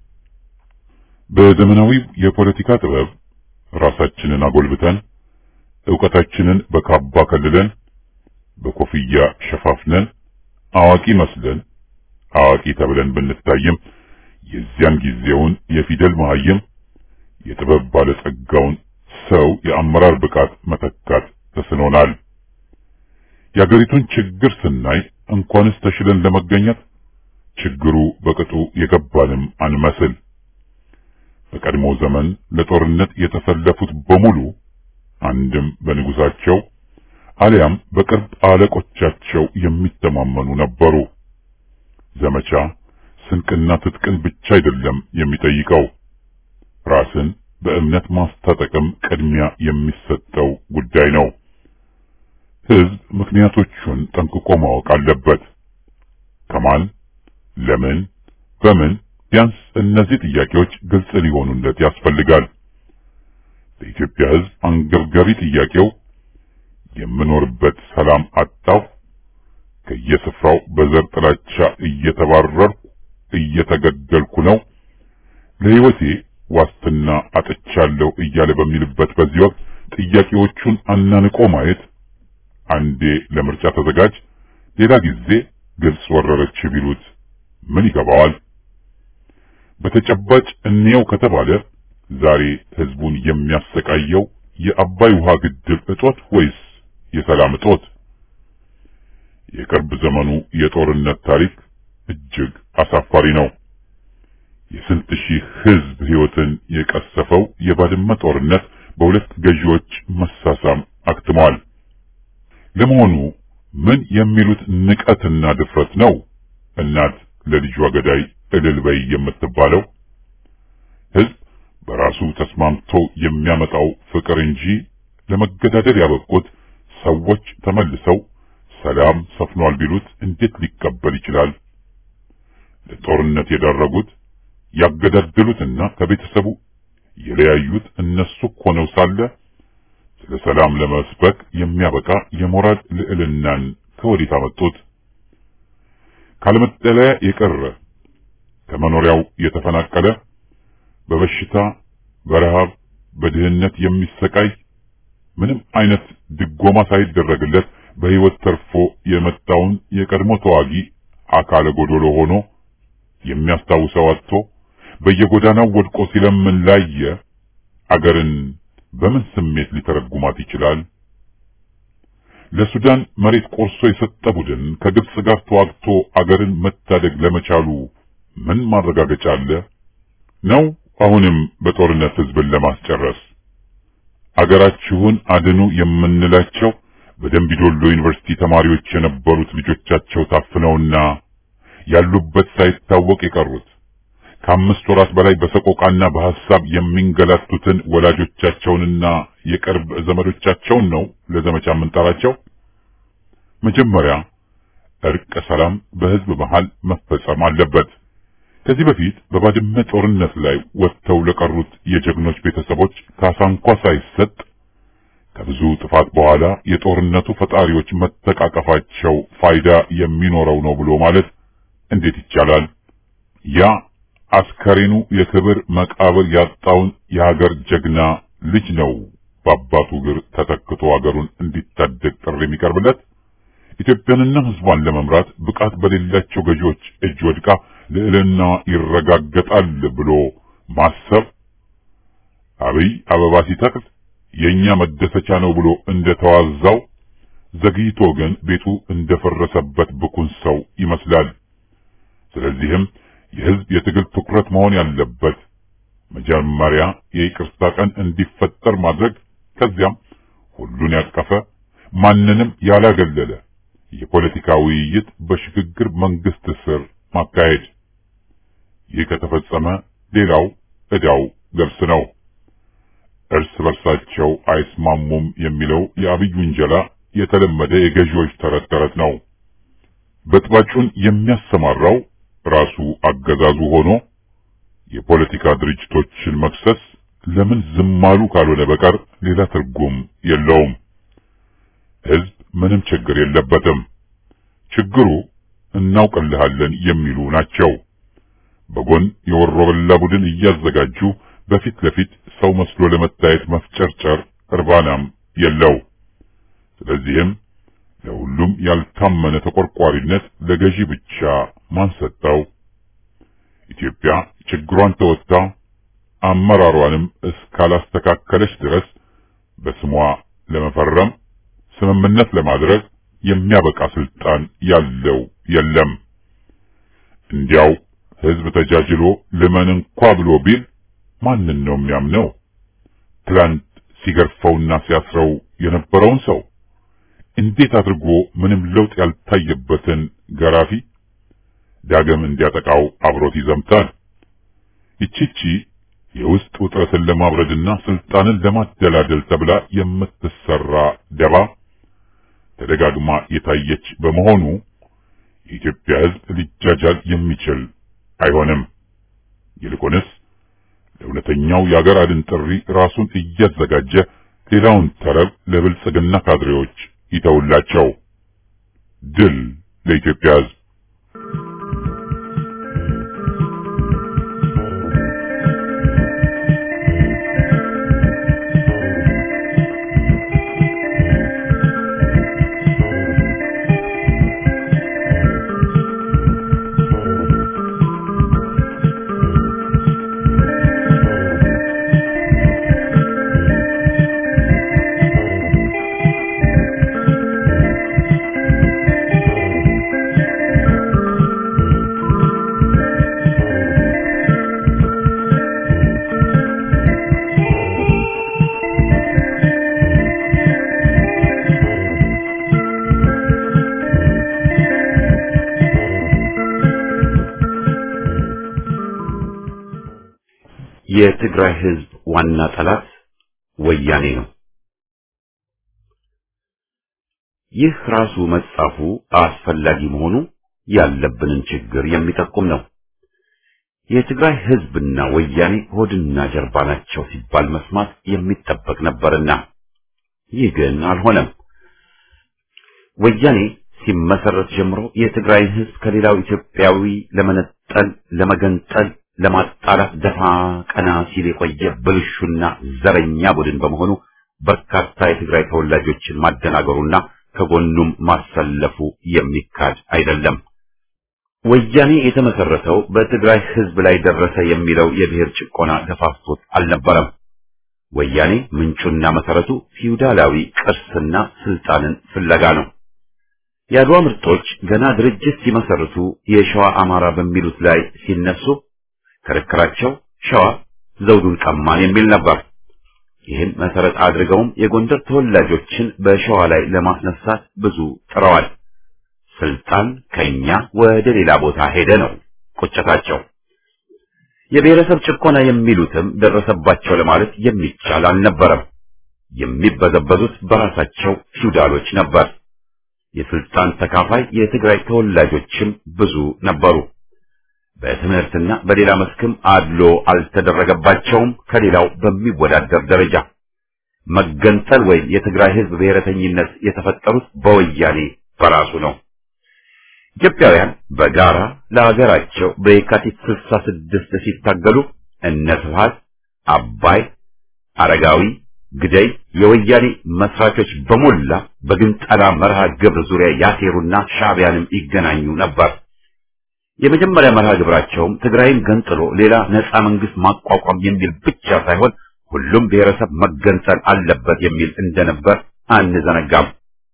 በዘመናዊው የፖለቲካ ጥበብ ራሳችንን አጎልብተን ዕውቀታችንን በካባ ከልለን በኮፍያ ሸፋፍነን አዋቂ መስለን አዋቂ ተብለን ብንታይም የዚያን ጊዜውን የፊደል መሃይም የጥበብ ባለጸጋውን ሰው የአመራር ብቃት መተካት ተስኖናል። የአገሪቱን ችግር ስናይ እንኳንስ ተሽለን ለመገኘት ችግሩ በቅጡ የገባንም አንመስል። በቀድሞ ዘመን ለጦርነት የተሰለፉት በሙሉ አንድም በንጉሳቸው አሊያም በቅርብ አለቆቻቸው የሚተማመኑ ነበሩ። ዘመቻ ስንቅና ትጥቅን ብቻ አይደለም የሚጠይቀው፣ ራስን በእምነት ማስታጠቅም ቅድሚያ የሚሰጠው ጉዳይ ነው። ሕዝብ ምክንያቶቹን ጠንቅቆ ማወቅ አለበት። ከማን፣ ለምን፣ በምን ቢያንስ እነዚህ ጥያቄዎች ግልጽ ሊሆኑለት ያስፈልጋል። በኢትዮጵያ ሕዝብ አንገብጋቢ ጥያቄው የምኖርበት ሰላም አጣሁ፣ ከየስፍራው በዘር ጥላቻ እየተባረርኩ እየተገደልኩ ነው፣ ለሕይወቴ ዋስትና አጥቻለሁ እያለ በሚልበት በዚህ ወቅት ጥያቄዎቹን አናንቆ ማየት አንዴ ለምርጫ ተዘጋጅ፣ ሌላ ጊዜ ግብጽ ወረረች ቢሉት ምን ይገባዋል? በተጨባጭ እንየው ከተባለ ዛሬ ህዝቡን የሚያሰቃየው የአባይ ውሃ ግድብ እጦት ወይስ የሰላም እጦት? የቅርብ ዘመኑ የጦርነት ታሪክ እጅግ አሳፋሪ ነው። የስንት ሺህ ህዝብ ህይወትን የቀሰፈው የባድመ ጦርነት በሁለት ገዢዎች መሳሳም አክትሟል። ለመሆኑ ምን የሚሉት ንቀትና ድፍረት ነው? እናት ለልጇ ገዳይ እልል በይ የምትባለው ህዝብ በራሱ ተስማምቶ የሚያመጣው ፍቅር እንጂ ለመገዳደል ያበቁት ሰዎች ተመልሰው ሰላም ሰፍኗል ቢሉት እንዴት ሊቀበል ይችላል? ለጦርነት የዳረጉት ያገዳደሉትና ከቤተሰቡ የለያዩት እነሱ ሆነው ሳለ ስለ ሰላም ለመስበክ የሚያበቃ የሞራል ልዕልናን ከወዴት አመጡት? ካለመጠለያ የቀረ ከመኖሪያው የተፈናቀለ በበሽታ በረሃብ በድህነት የሚሰቃይ ምንም አይነት ድጎማ ሳይደረግለት በህይወት ተርፎ የመጣውን የቀድሞ ተዋጊ አካለ ጎዶሎ ሆኖ የሚያስታውሰው አጥቶ በየጎዳናው ወድቆ ሲለምን ላየ አገርን በምን ስሜት ሊተረጉማት ይችላል? ለሱዳን መሬት ቆርሶ የሰጠ ቡድን ከግብጽ ጋር ተዋግቶ አገርን መታደግ ለመቻሉ ምን ማረጋገጫ አለ? ነው አሁንም በጦርነት ህዝብን ለማስጨረስ አገራችሁን አድኑ የምንላቸው በደምቢዶሎ ዩኒቨርሲቲ ተማሪዎች የነበሩት ልጆቻቸው ታፍነውና ያሉበት ሳይታወቅ የቀሩት ከአምስት ወራት በላይ በሰቆቃና በሐሳብ የሚንገላቱትን ወላጆቻቸውንና የቅርብ ዘመዶቻቸውን ነው ለዘመቻ የምንጠራቸው። መጀመሪያ እርቀ ሰላም በህዝብ መሃል መፈጸም አለበት። ከዚህ በፊት በባድመ ጦርነት ላይ ወጥተው ለቀሩት የጀግኖች ቤተሰቦች ካሳ እንኳ ሳይሰጥ ከብዙ ጥፋት በኋላ የጦርነቱ ፈጣሪዎች መተቃቀፋቸው ፋይዳ የሚኖረው ነው ብሎ ማለት እንዴት ይቻላል? ያ አስከሬኑ የክብር መቃብር ያጣውን የሀገር ጀግና ልጅ ነው በአባቱ እግር ተተክቶ ሀገሩን እንዲታደግ ጥሪ የሚቀርብለት። ኢትዮጵያንና ህዝቧን ለመምራት ብቃት በሌላቸው ገዢዎች እጅ ወድቃ ልዕልና ይረጋገጣል ብሎ ማሰብ አብይ አበባ ሲተክል የኛ መደሰቻ ነው ብሎ እንደተዋዛው ዘግይቶ ግን ቤቱ እንደፈረሰበት ብኩን ሰው ይመስላል። ስለዚህም የህዝብ የትግል ትኩረት መሆን ያለበት መጀመሪያ የይቅርታ ቀን እንዲፈጠር ማድረግ፣ ከዚያም ሁሉን ያቀፈ ማንንም ያላገለለ የፖለቲካ ውይይት በሽግግር መንግስት ስር ማካሄድ። ይህ ከተፈጸመ ሌላው ዕዳው ገብስ ነው። እርስ በርሳቸው አይስማሙም የሚለው የአብይ ውንጀላ የተለመደ የገዢዎች ተረት ተረት ነው። በጥባጩን የሚያሰማራው ራሱ አገዛዙ ሆኖ የፖለቲካ ድርጅቶችን መክሰስ ለምን ዝም አሉ ካልሆነ በቀር ሌላ ትርጉም የለውም። ህዝብ ምንም ችግር የለበትም። ችግሩ እናውቅልሃለን የሚሉ ናቸው። በጎን የወሮበላ ቡድን እያዘጋጁ በፊት ለፊት ሰው መስሎ ለመታየት መፍጨርጨር እርባናም የለው። ስለዚህም ለሁሉም ያልታመነ ተቆርቋሪነት ለገዢ ብቻ ማን ሰጠው? ኢትዮጵያ ችግሯን ተወጥታ አመራሯንም እስካላስተካከለች ድረስ በስሟ ለመፈረም ስምምነት ለማድረግ የሚያበቃ ስልጣን ያለው የለም። እንዲያው ህዝብ ተጃጅሎ ልመን እንኳ ብሎ ቢል ማንን ነው የሚያምነው? ትላንት ሲገርፈውና ሲያስረው የነበረውን ሰው እንዴት አድርጎ ምንም ለውጥ ያልታየበትን ገራፊ ዳግም እንዲያጠቃው አብሮት ይዘምታል? ይቺቺ የውስጥ ውጥረትን ለማብረድና ስልጣንን ለማደላደል ተብላ የምትሰራ ደባ ተደጋግማ የታየች በመሆኑ የኢትዮጵያ ህዝብ ሊጃጃል የሚችል አይሆንም። ይልቁንስ ለእውነተኛው የአገር አድን ጥሪ ራሱን እያዘጋጀ ሌላውን ተረብ ለብልጽግና ካድሬዎች ይተውላቸው። ድል ለኢትዮጵያ ህዝብ! የትግራይ ህዝብ ዋና ጠላት ወያኔ ነው። ይህ ራሱ መጻፉ አስፈላጊ መሆኑ ያለብንን ችግር የሚጠቁም ነው። የትግራይ ህዝብና ወያኔ ሆድና ጀርባ ናቸው ሲባል መስማት የሚጠበቅ ነበርና ይህ ግን አልሆነም። ወያኔ ሲመሰረት ጀምሮ የትግራይን ህዝብ ከሌላው ኢትዮጵያዊ ለመነጠል፣ ለመገንጠል ለማጣላት ደፋ ቀና ሲል የቆየ ብልሹና ዘረኛ ቡድን በመሆኑ በርካታ የትግራይ ተወላጆችን ማደናገሩና ከጎኑም ማሰለፉ የሚካድ አይደለም። ወያኔ የተመሰረተው በትግራይ ህዝብ ላይ ደረሰ የሚለው የብሔር ጭቆና ገፋፍቶት አልነበረም። ወያኔ ምንጩና መሰረቱ ፊውዳላዊ ቅርስና ስልጣንን ፍለጋ ነው። የአድዋ ምርጦች ገና ድርጅት ሲመሰርቱ የሸዋ አማራ በሚሉት ላይ ሲነሱ ክርክራቸው ሸዋ ዘውዱን ቀማን የሚል ነበር። ይህን መሰረት አድርገውም የጎንደር ተወላጆችን በሸዋ ላይ ለማስነሳት ብዙ ጥረዋል። ስልጣን ከኛ ወደ ሌላ ቦታ ሄደ ነው ቁጭታቸው። የብሔረሰብ ጭቆና የሚሉትም ደረሰባቸው ለማለት የሚቻል አልነበረም። የሚበዘበዙት በራሳቸው ፊውዳሎች ነበር። የስልጣን ተካፋይ የትግራይ ተወላጆችም ብዙ ነበሩ። በትምህርትና በሌላ መስክም አድሎ አልተደረገባቸውም ከሌላው በሚወዳደር ደረጃ። መገንጠል ወይም የትግራይ ህዝብ ብሔረተኝነት የተፈጠሩት በወያኔ በራሱ ነው። ኢትዮጵያውያን በጋራ ለሀገራቸው በየካቲት 66 ሲታገሉ እነ ስብሐት፣ አባይ፣ አረጋዊ፣ ግደይ የወያኔ መስራቾች በሞላ በግንጠላ መርሃ ግብር ዙሪያ ያሴሩና ሻዕቢያንም ይገናኙ ነበር። የመጀመሪያ መርሃ ግብራቸውም ትግራይን ገንጥሎ ሌላ ነፃ መንግስት ማቋቋም የሚል ብቻ ሳይሆን ሁሉም ብሔረሰብ መገንጠል አለበት የሚል እንደነበር አንዘነጋም።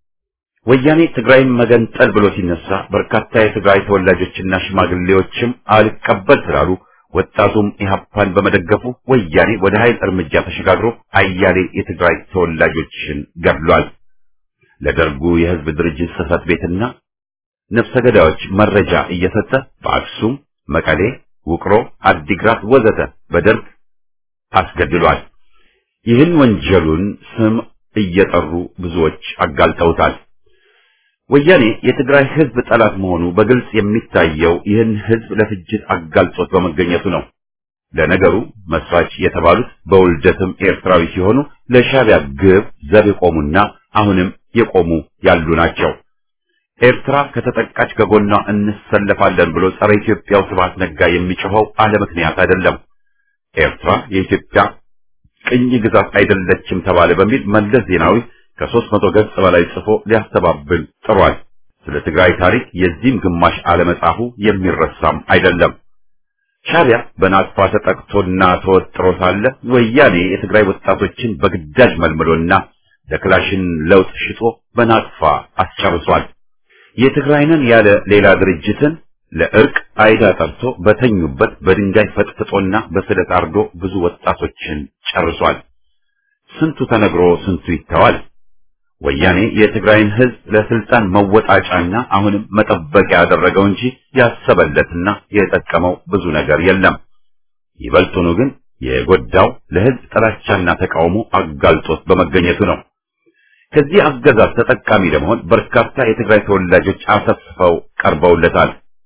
ወያኔ ትግራይን መገንጠል ብሎ ሲነሳ በርካታ የትግራይ ተወላጆችና ሽማግሌዎችም አልቀበል ስላሉ ወጣቱም ኢህአፓን በመደገፉ ወያኔ ወደ ኃይል እርምጃ ተሸጋግሮ አያሌ የትግራይ ተወላጆችን ገድሏል። ለደርጉ የህዝብ ድርጅት ጽህፈት ቤትና ነፍሰ ገዳዮች መረጃ እየሰጠ በአክሱም፣ መቀሌ፣ ውቅሮ፣ አዲግራት ወዘተ በደርግ አስገድሏል። ይህን ወንጀሉን ስም እየጠሩ ብዙዎች አጋልጠውታል። ወያኔ የትግራይ ህዝብ ጠላት መሆኑ በግልጽ የሚታየው ይህን ህዝብ ለፍጅት አጋልጦት በመገኘቱ ነው። ለነገሩ መስራች የተባሉት በውልደትም ኤርትራዊ ሲሆኑ ለሻዕቢያ ግብ ዘብ የቆሙና አሁንም የቆሙ ያሉ ናቸው። ኤርትራ ከተጠቃች ከጎኗ እንሰለፋለን ብሎ ጸረ ኢትዮጵያው ስብሐት ነጋ የሚጮኸው አለ ምክንያት አይደለም። ኤርትራ የኢትዮጵያ ቅኝ ግዛት አይደለችም ተባለ በሚል መለስ ዜናዊ ከሦስት መቶ ገጽ በላይ ጽፎ ሊያስተባብል ጥሯል። ስለ ትግራይ ታሪክ የዚህም ግማሽ አለመጻፉ የሚረሳም አይደለም። ሻዕቢያ በናቅፋ ተጠቅቶና ተወጥሮ ሳለ ወያኔ የትግራይ ወጣቶችን በግዳጅ መልምሎና ለክላሽን ለውጥ ሽጦ በናቅፋ አስጨርሷል። የትግራይንን ያለ ሌላ ድርጅትን ለእርቅ አይዳ ጠርቶ በተኙበት በድንጋይ ፈጥፍጦና በስለት አርዶ ብዙ ወጣቶችን ጨርሷል። ስንቱ ተነግሮ ስንቱ ይተዋል። ወያኔ የትግራይን ሕዝብ ለስልጣን መወጣጫና አሁንም መጠበቂያ ያደረገው እንጂ ያሰበለትና የጠቀመው ብዙ ነገር የለም። ይበልጡኑ ግን የጎዳው ለሕዝብ ጥላቻና ተቃውሞ አጋልጦት በመገኘቱ ነው። ከዚህ አገዛዝ ተጠቃሚ ለመሆን በርካታ የትግራይ ተወላጆች አሰፍፈው ቀርበውለታል።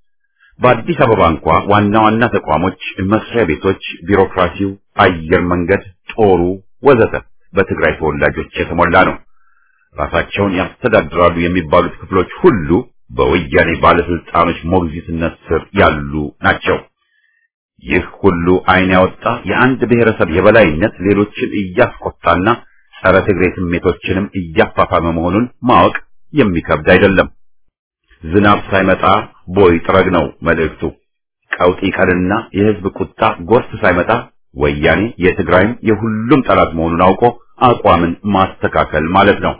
በአዲስ አበባ እንኳ ዋና ዋና ተቋሞች፣ መስሪያ ቤቶች፣ ቢሮክራሲው፣ አየር መንገድ፣ ጦሩ ወዘተ በትግራይ ተወላጆች የተሞላ ነው። ራሳቸውን ያስተዳድራሉ የሚባሉት ክፍሎች ሁሉ በወያኔ ባለስልጣኖች ሞግዚትነት ስር ያሉ ናቸው። ይህ ሁሉ ዓይን ያወጣ የአንድ ብሔረሰብ የበላይነት ሌሎችን እያስቆጣና ጸረ ትግሬ ስሜቶችንም እያፋፋመ መሆኑን ማወቅ የሚከብድ አይደለም። ዝናብ ሳይመጣ ቦይ ጥረግ ነው መልእክቱ። ቀውጢ ቀንና የሕዝብ ቁጣ ጎርፍ ሳይመጣ ወያኔ የትግራይም የሁሉም ጠላት መሆኑን አውቆ አቋምን ማስተካከል ማለት ነው።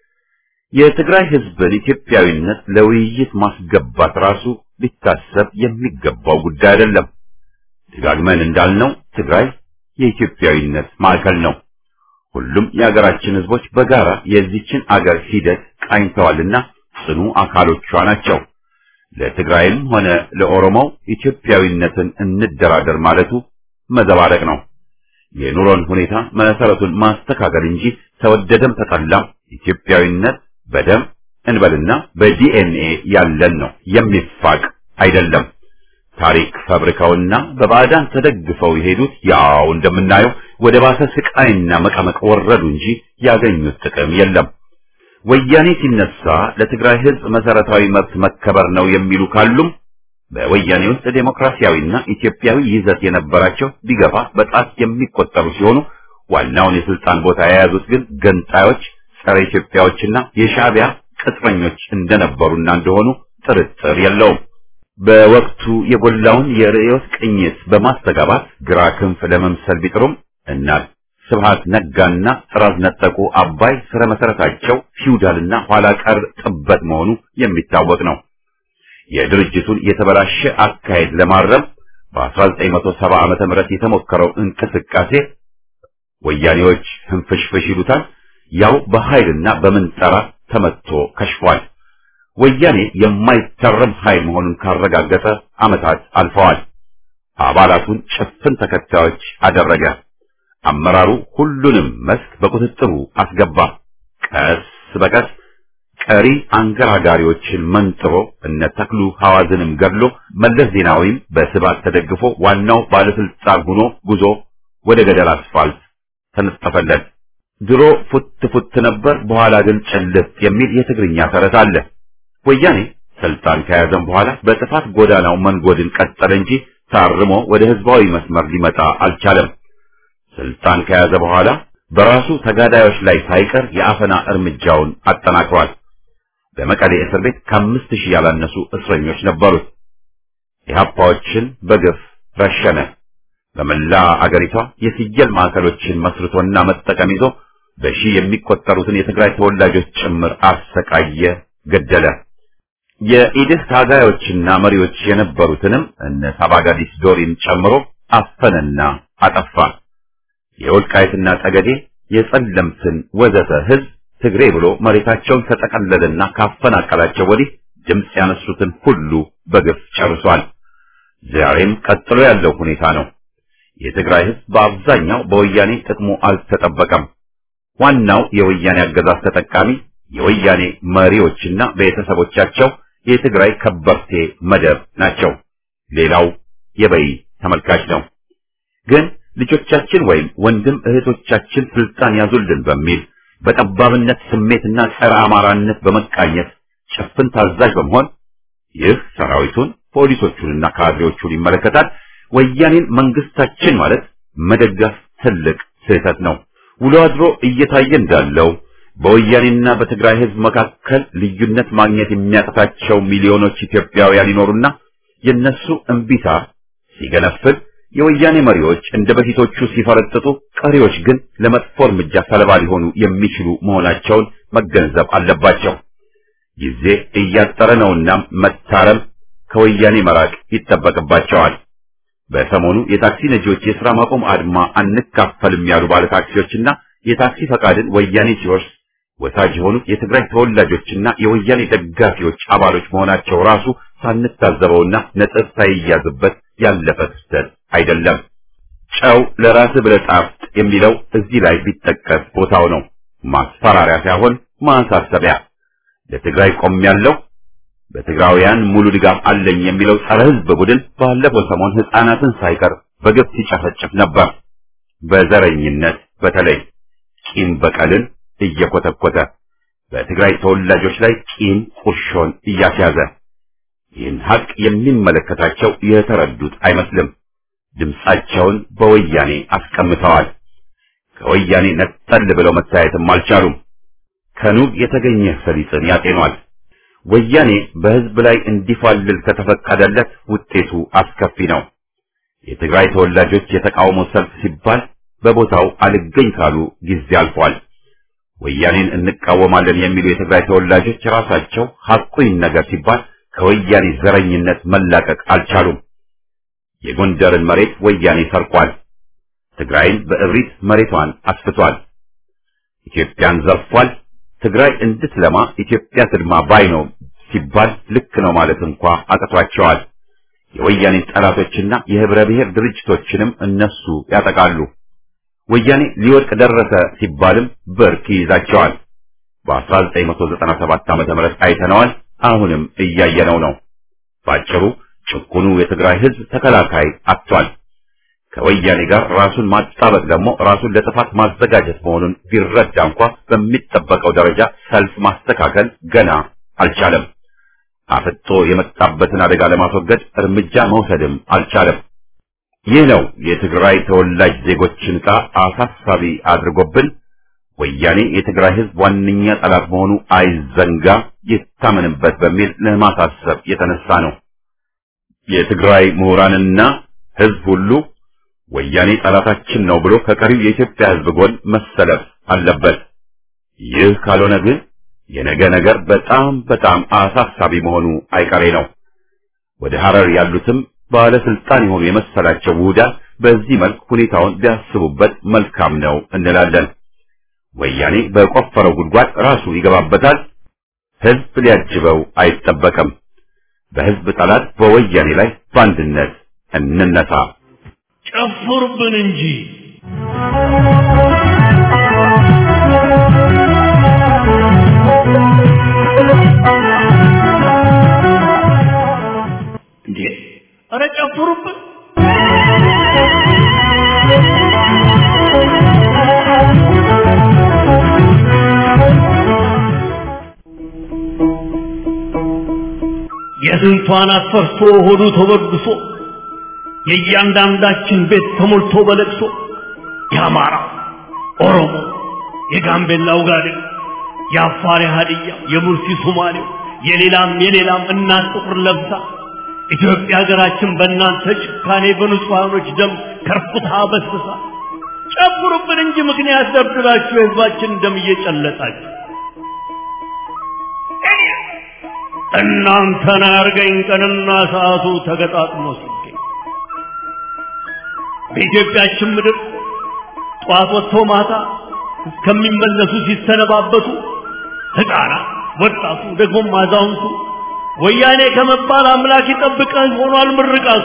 የትግራይ ሕዝብን ኢትዮጵያዊነት ለውይይት ማስገባት ራሱ ሊታሰብ የሚገባው ጉዳይ አይደለም። ደጋግመን እንዳልነው ትግራይ የኢትዮጵያዊነት ማዕከል ነው። ሁሉም የሀገራችን ሕዝቦች በጋራ የዚችን አገር ሂደት ቃኝተዋልና ጽኑ አካሎቿ ናቸው። ለትግራይም ሆነ ለኦሮሞው ኢትዮጵያዊነትን እንደራደር ማለቱ መዘባረቅ ነው። የኑሮን ሁኔታ መሰረቱን ማስተካከል እንጂ ተወደደም ተጠላም ኢትዮጵያዊነት በደም እንበልና በዲኤንኤ ያለን ነው፣ የሚፋቅ አይደለም። ታሪክ ፈብርከውና በባዕዳን ተደግፈው የሄዱት ያው እንደምናየው ወደ ባሰ ስቃይና መቀመቅ ወረዱ እንጂ ያገኙት ጥቅም የለም። ወያኔ ሲነሳ ለትግራይ ሕዝብ መሰረታዊ መብት መከበር ነው የሚሉ ካሉም በወያኔ ውስጥ ዴሞክራሲያዊና ኢትዮጵያዊ ይዘት የነበራቸው ቢገፋ በጣት የሚቆጠሩ ሲሆኑ ዋናውን የስልጣን ቦታ የያዙት ግን ገንጣዮች፣ ጸረ ኢትዮጵያዎችና የሻዕቢያ ቅጥረኞች እንደነበሩና እንደሆኑ ጥርጥር የለውም። በወቅቱ የጎላውን የርዕዮት ቅኝት በማስተጋባት ግራ ክንፍ ለመምሰል ቢጥሩም እና ስብሃት ነጋና ጥራዝ ነጠቁ አባይ ስረ መሰረታቸው ፊውዳልና ኋላ ቀር ጥበት መሆኑ የሚታወቅ ነው። የድርጅቱን የተበላሸ አካሄድ ለማረም በ1970 ዓመተ ምህረት የተሞከረው እንቅስቃሴ ወያኔዎች ህንፍሽፍሽ ይሉታል፣ ያው በኃይልና በምንጠራ ተመትቶ ከሽፏል። ወያኔ የማይተረም ኃይል መሆኑን ካረጋገጠ ዓመታት አልፈዋል። አባላቱን ጭፍን ተከታዮች አደረገ። አመራሩ ሁሉንም መስክ በቁጥጥሩ አስገባ። ቀስ በቀስ ቀሪ አንገራጋሪዎችን መንጥሮ እነ ተክሉ ሐዋዝንም ገድሎ መለስ ዜናዊም በስባት ተደግፎ ዋናው ባለስልጣን ሆኖ ጉዞ ወደ ገደል አስፋልት ተነጠፈለት። ድሮ ፉት ፉት ነበር፣ በኋላ ግን ጭልጥ የሚል የትግርኛ ተረት አለ። ወያኔ ስልጣን ከያዘም በኋላ በጥፋት ጎዳናው መንጎድን ቀጠለ እንጂ ታርሞ ወደ ህዝባዊ መስመር ሊመጣ አልቻለም። ስልጣን ከያዘ በኋላ በራሱ ተጋዳዮች ላይ ሳይቀር የአፈና እርምጃውን አጠናክሯል። በመቀሌ እስር ቤት ከአምስት ሺህ ያላነሱ እስረኞች ነበሩት። ኢህአፓዎችን በግፍ ረሸነ። በመላ አገሪቷ የፍየል ማዕከሎችን መስርቶና መጠቀም ይዞ በሺህ የሚቆጠሩትን የትግራይ ተወላጆች ጭምር አሰቃየ፣ ገደለ። የኢድህ ታጋዮችና መሪዎች የነበሩትንም እነ ሳባጋዲስ ዶሪን ጨምሮ አፈነና አጠፋ። የወልቃይትና ጠገዴ የጸለምትን ወዘተ ህዝብ ትግሬ ብሎ መሬታቸውን ከጠቀለለና ካፈናቀላቸው ወዲህ ድምፅ ያነሱትን ሁሉ በግፍ ጨርሷል። ዛሬም ቀጥሎ ያለው ሁኔታ ነው። የትግራይ ህዝብ በአብዛኛው በወያኔ ጥቅሙ አልተጠበቀም። ዋናው የወያኔ አገዛዝ ተጠቃሚ የወያኔ መሪዎችና ቤተሰቦቻቸው የትግራይ ከበርቴ መደብ ናቸው። ሌላው የበይ ተመልካች ነው። ግን ልጆቻችን ወይም ወንድም እህቶቻችን ስልጣን ያዙልን በሚል በጠባብነት ስሜትና ጸረ አማራነት በመቃኘት ጭፍን ታዛዥ በመሆን ይህ ሰራዊቱን ፖሊሶቹንና ካድሬዎቹን ይመለከታል። ወያኔን መንግስታችን ማለት መደገፍ ትልቅ ስህተት ነው። ውሎ አድሮ እየታየ እንዳለው በወያኔና በትግራይ ህዝብ መካከል ልዩነት ማግኘት የሚያቅታቸው ሚሊዮኖች ኢትዮጵያውያን ይኖሩና የነሱ እምቢታ ሲገነፍል የወያኔ መሪዎች እንደ በፊቶቹ ሲፈረጥጡ፣ ቀሪዎች ግን ለመጥፎ እርምጃ ሰለባ ሊሆኑ የሚችሉ መሆናቸውን መገንዘብ አለባቸው። ጊዜ እያጠረ ነውና መታረም፣ ከወያኔ መራቅ ይጠበቅባቸዋል። በሰሞኑ የታክሲ ነጂዎች የሥራ ማቆም አድማ አንካፈልም ያሉ ባለ ታክሲዎችና የታክሲ ፈቃድን ወያኔ ሲወርስ ወሳጅ የሆኑት የትግራይ ተወላጆችና የወያኔ ደጋፊዎች አባሎች መሆናቸው ራሱ ሳንታዘበውና ነጥብ ሳይያዝበት ያለፈ ክስተት አይደለም። ጨው ለራስ ብለህ ጣፍጥ የሚለው እዚህ ላይ ቢጠቀስ ቦታው ነው። ማስፈራሪያ ሳይሆን ማሳሰቢያ። ለትግራይ ቆም ያለው በትግራውያን ሙሉ ድጋፍ አለኝ የሚለው ጸረ ሕዝብ ቡድን ባለፈው ሰሞን ሕፃናትን ሳይቀር በግፍ ሲጨፈጭፍ ነበር። በዘረኝነት በተለይ ቂም በቀልን እየኮተኮተ በትግራይ ተወላጆች ላይ ቂም ቁርሾን እያስያዘ ይህን ሀቅ የሚመለከታቸው የተረዱት አይመስልም። ድምፃቸውን በወያኔ አስቀምጠዋል። ከወያኔ ነጠል ብለው መታየትም አልቻሉም። ከኑግ የተገኘ ሰሊጥን ያጤኗል። ወያኔ በሕዝብ ላይ እንዲፋልል ከተፈቀደለት ውጤቱ አስከፊ ነው። የትግራይ ተወላጆች የተቃውሞ ሰልፍ ሲባል በቦታው አልገኝ ካሉ ጊዜ አልፏል። ወያኔን እንቃወማለን የሚሉ የትግራይ ተወላጆች ራሳቸው ሐቁን ነገር ሲባል ከወያኔ ዘረኝነት መላቀቅ አልቻሉም። የጎንደርን መሬት ወያኔ ሰርቋል። ትግራይን በእብሪት መሬቷን አስፍቷል። ኢትዮጵያን ዘርፏል። ትግራይ እንድትለማ ኢትዮጵያ ትልማ ባይ ነው ሲባል ልክ ነው ማለት እንኳ አቅቷቸዋል። የወያኔ ጠላቶችና የህብረ ብሔር ድርጅቶችንም እነሱ ያጠቃሉ። ወያኔ ሊወድቅ ደረሰ ሲባልም ብርክ ይይዛቸዋል። በ1997 ዓመተ ምህረት አይተነዋል። አሁንም እያየነው ነው። ባጭሩ ጭቁኑ የትግራይ ህዝብ ተከላካይ አጥቷል። ከወያኔ ጋር ራሱን ማጣበቅ ደግሞ ራሱን ለጥፋት ማዘጋጀት መሆኑን ቢረዳ እንኳ በሚጠበቀው ደረጃ ሰልፍ ማስተካከል ገና አልቻለም። አፍጦ የመጣበትን አደጋ ለማስወገድ እርምጃ መውሰድም አልቻለም። ይህ ነው የትግራይ ተወላጅ ዜጎችን ዕጣ አሳሳቢ አድርጎብን ወያኔ የትግራይ ህዝብ ዋነኛ ጠላት መሆኑ አይዘንጋ፣ ይታመንበት በሚል ለማሳሰብ የተነሳ ነው። የትግራይ ምሁራንና ህዝብ ሁሉ ወያኔ ጠላታችን ነው ብሎ ከቀሪው የኢትዮጵያ ህዝብ ጎን መሰለፍ አለበት። ይህ ካልሆነ ግን የነገ ነገር በጣም በጣም አሳሳቢ መሆኑ አይቀሬ ነው። ወደ ሐረር ያሉትም ባለስልጣን የሆኑ የመሰላቸው ውህዳን በዚህ መልክ ሁኔታውን ቢያስቡበት መልካም ነው እንላለን። ወያኔ በቆፈረው ጉድጓድ ራሱ ይገባበታል። ህዝብ ሊያጅበው አይጠበቅም። በህዝብ ጠላት በወያኔ ላይ በአንድነት እንነሳ። ጨፍሩብን እንጂ እንዴ! ኧረ ጨፍሩብን! የስንቷን አስፈርቶ ሆዱ ተበድሶ የእያንዳንዳችን ቤት ተሞልቶ በለቅሶ የአማራ ኦሮሞ፣ የጋምቤላ ውጋዴው፣ የአፋር ሀዲያ፣ የሙርሲ ሶማሌው፣ የሌላም የሌላም እናት ጥቁር ለብሳ ኢትዮጵያ ሀገራችን በእናንተ ጭካኔ በንጹሐኖች ደም ከርፍታ በስብሳ ጨፍሩብን እንጂ ምክንያት ደብድባችሁ የህዝባችን ደም እየጨለጣችሁ እናንተን አያርገኝ ቀንና ሰዓቱ ተገጣጥሞ ሲገኝ በኢትዮጵያችን ምድር ጠዋት ወጥቶ ማታ እስከሚመለሱ ሲሰነባበቱ ህፃናት፣ ወጣቱ፣ ደግሞም አዛውንቱ ወያኔ ከመባል አምላክ ይጠብቀን ሆኗል ምርቃቱ።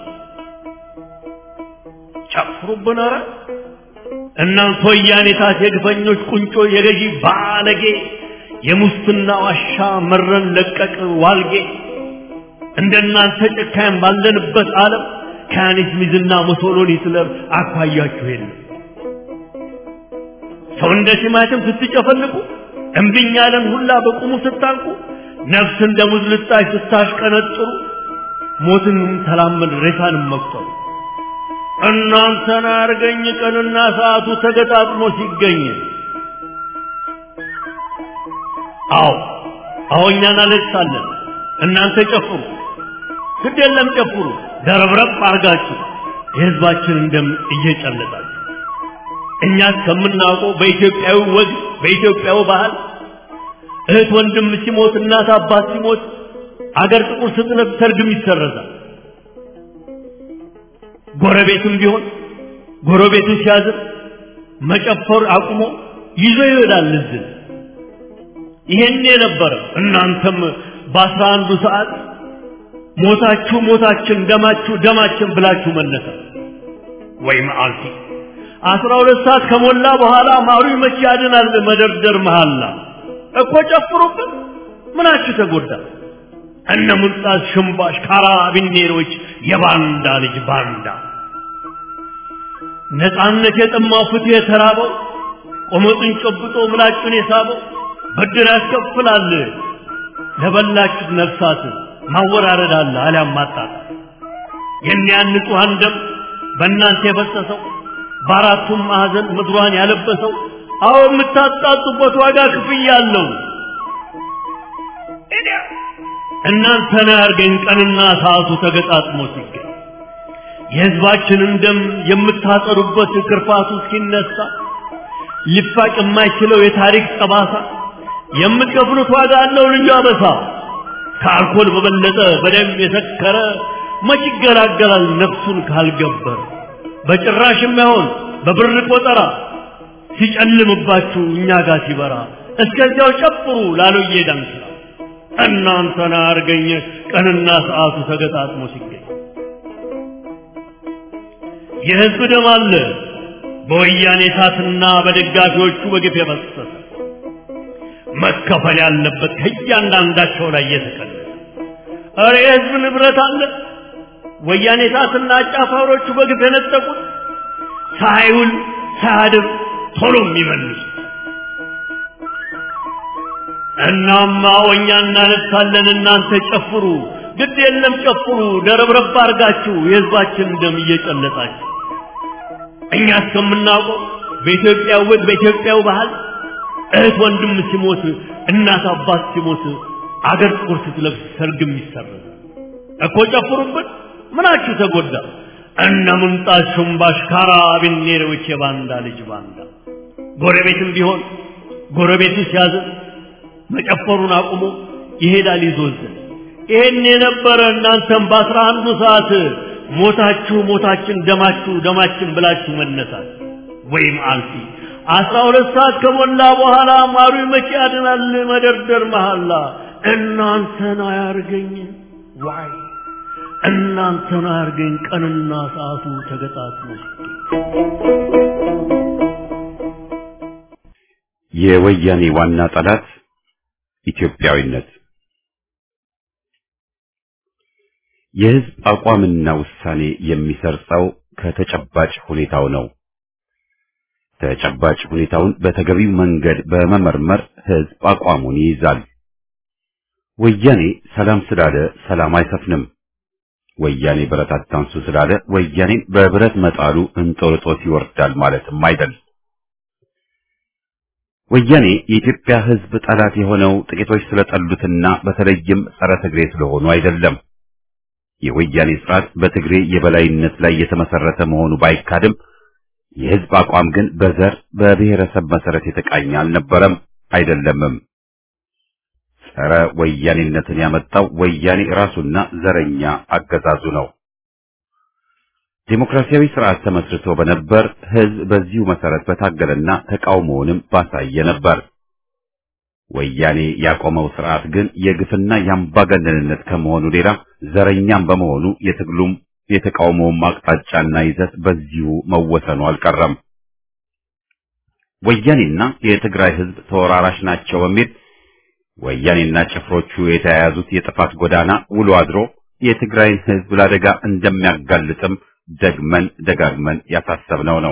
ጨፍሩብን ኧረ እናንተ ወያኔታት የግፈኞች ቁንጮ የገዢ ባለጌ የሙስና ዋሻ መረን ለቀቅ ዋልጌ እንደናንተ ጨካኝ ባለንበት ዓለም ከያኔት ሚዝና ሙሶሎኒ ስለም አኳያችሁ የለም። ሰው እንደ ቲማቲም ስትጨፈልቁ እምቢኝ ያለን ሁላ በቁሙ ስታንቁ ነፍስ እንደ ሙዝ ልጣጭ ስታሽቀነጥሩ ሞትንም ተላመድ ሬሳንም መቁጠሩ እናንተን አርገኝ ቀንና ሰዓቱ ተገጣጥሞ ሲገኝ አዎ አዎ እኛ እናለቅሳለን እናንተ ጨፍሩ ግድ የለም ጨፍሩ ደረብረብ አርጋችሁ የህዝባችንን ደም እየጨለጣችሁ እኛ እስከምናውቀው በኢትዮጵያዊ ወግ በኢትዮጵያዊ ባህል እህት ወንድም ሲሞት እናት አባት ሲሞት አገር ጥቁር ስትለብስ ሰርግም ይሰረዛል። ጎረቤትም ቢሆን ጎረቤቱ ሲያዝን መጨፈር አቁሞ ይዞ ይሄዳል ልዝን። ይሄን የነበረ እናንተም በአስራ አንዱ ሰዓት ሞታችሁ ሞታችን ደማችሁ ደማችን ብላችሁ መነሳ ወይ መዓልቲ አስራ ሁለት ሰዓት ከሞላ በኋላ ማሩ መቼ ያድናል መደርደር መሃላ እኮ ጨፍሩብን ምናችሁ ተጎዳ እነ ሙልጣስ ሽምባሽ ካራቢኔሮች የባንዳ ልጅ ባንዳ ነፃነት የጠማው ፍትህ የተራበው ቆመጡን ጨብጦ ምላጩን የሳበው ብድር ያስከፍላል ለበላችሁት ነፍሳት ማወራረድ አለ አሊያም ማጣጣል የኒያን ንጹሐን ደም በእናንተ የፈሰሰው በአራቱም ማዕዘን ምድሯን ያለበሰው አዎ የምታጣጡበት ዋጋ ክፍያ አለው። እናንተን ያርገኝ ቀንና ሰዓቱ ተገጣጥሞ ሲገኝ የሕዝባችንን ደም የምታጠሩበት ክርፋቱ እስኪነሳ ሊፋቅ የማይችለው የታሪክ ጠባሳ የምትከፍሉት ዋጋ አለው ልዩ አበሳ። ከአልኮል በበለጠ በደም የሰከረ መች ይገላገላል ነፍሱን ካልገበረ በጭራሽ የማይሆን በብር ቆጠራ ሲጨልምባችሁ እኛ ጋር ሲበራ እስከዚያው ጨፍሩ ላሎዬ ዳንክራ እናንተን አርገኝ ቀንና ሰዓቱ ተገጣጥሞ ሲገኝ የህዝብ ደም አለ በወያኔ እሳትና በደጋፊዎቹ በግፍ የፈሰሰ መከፈል ያለበት ከእያንዳንዳቸው ላይ የተቀነሰ እረ የህዝብ ንብረት አለ ወያኔ እሳትና አጫፋሪዎቹ በግፍ የነጠቁት ሳይውል ሳያድር ቶሎ የሚመልሱት እናማ ወኛ እናነሳለን እናንተ ጨፍሩ ግድ የለም ጨፍሩ ደረብረብ አርጋችሁ የህዝባችን ደም እየጨለጣችሁ እኛ እስከምናውቀው በኢትዮጵያ ወግ በኢትዮጵያው ባህል እህት ወንድም ሲሞት እናት አባት ሲሞት አገር ጥቁር ስትለብስ ሰርግም ይሰረዝ እኮ ጨፍሩብን ምናችሁ ተጎዳ እነ ምንጣት ሹምባሽ ካራቢኔሮች የባንዳ ልጅ ባንዳ ጎረቤትም ቢሆን ጎረቤቱ ሲያዝን መጨፈሩን አቁሞ ይሄዳል ይዞዝን ይሄን የነበረ እናንተም በአስራ አንዱ ሰዓት ሞታችሁ ሞታችን ደማችሁ ደማችን ብላችሁ መነሳት ወይም አልፊ አስራ ሁለት ሰዓት ከሞላ በኋላ ማሩ መቼ ያድናል መደርደር መሐላ እናንተን አያርገኝ ዋይ እናንተን አያርገኝ ቀንና ሰዓቱ ተገጣጥሞ የወያኔ ዋና ጠላት ኢትዮጵያዊነት የህዝብ አቋምና ውሳኔ የሚሰርጸው ከተጨባጭ ሁኔታው ነው። ተጨባጭ ሁኔታውን በተገቢው መንገድ በመመርመር ህዝብ አቋሙን ይይዛል። ወያኔ ሰላም ስላለ ሰላም አይሰፍንም። ወያኔ ብረት አታንሱ ስላለ ወያኔን በብረት መጣሉ እንጦርጦስ ይወርዳል ማለትም አይደል። ወያኔ የኢትዮጵያ ህዝብ ጠላት የሆነው ጥቂቶች ስለጠሉትና በተለይም ጸረ ትግሬ ስለሆኑ አይደለም። የወያኔ ስርዓት በትግሬ የበላይነት ላይ የተመሰረተ መሆኑ ባይካድም የህዝብ አቋም ግን በዘር በብሔረሰብ መሰረት የተቃኘ አልነበረም አይደለምም። ጸረ ወያኔነትን ያመጣው ወያኔ ራሱና ዘረኛ አገዛዙ ነው። ዴሞክራሲያዊ ስርዓት ተመስርቶ በነበር ህዝብ በዚሁ መሰረት በታገለና ተቃውሞውንም ባሳየ ነበር። ወያኔ ያቆመው ስርዓት ግን የግፍና የአምባገነንነት ከመሆኑ ሌላ ዘረኛም በመሆኑ የትግሉም የተቃውሞውም አቅጣጫና ይዘት በዚሁ መወሰኑ አልቀረም። ወያኔና የትግራይ ህዝብ ተወራራሽ ናቸው በሚል ወያኔና ጭፍሮቹ የተያያዙት የጥፋት ጎዳና ውሎ አድሮ የትግራይን ህዝብ ለአደጋ እንደሚያጋልጥም ደግመን ደጋግመን ያሳሰብነው ነው።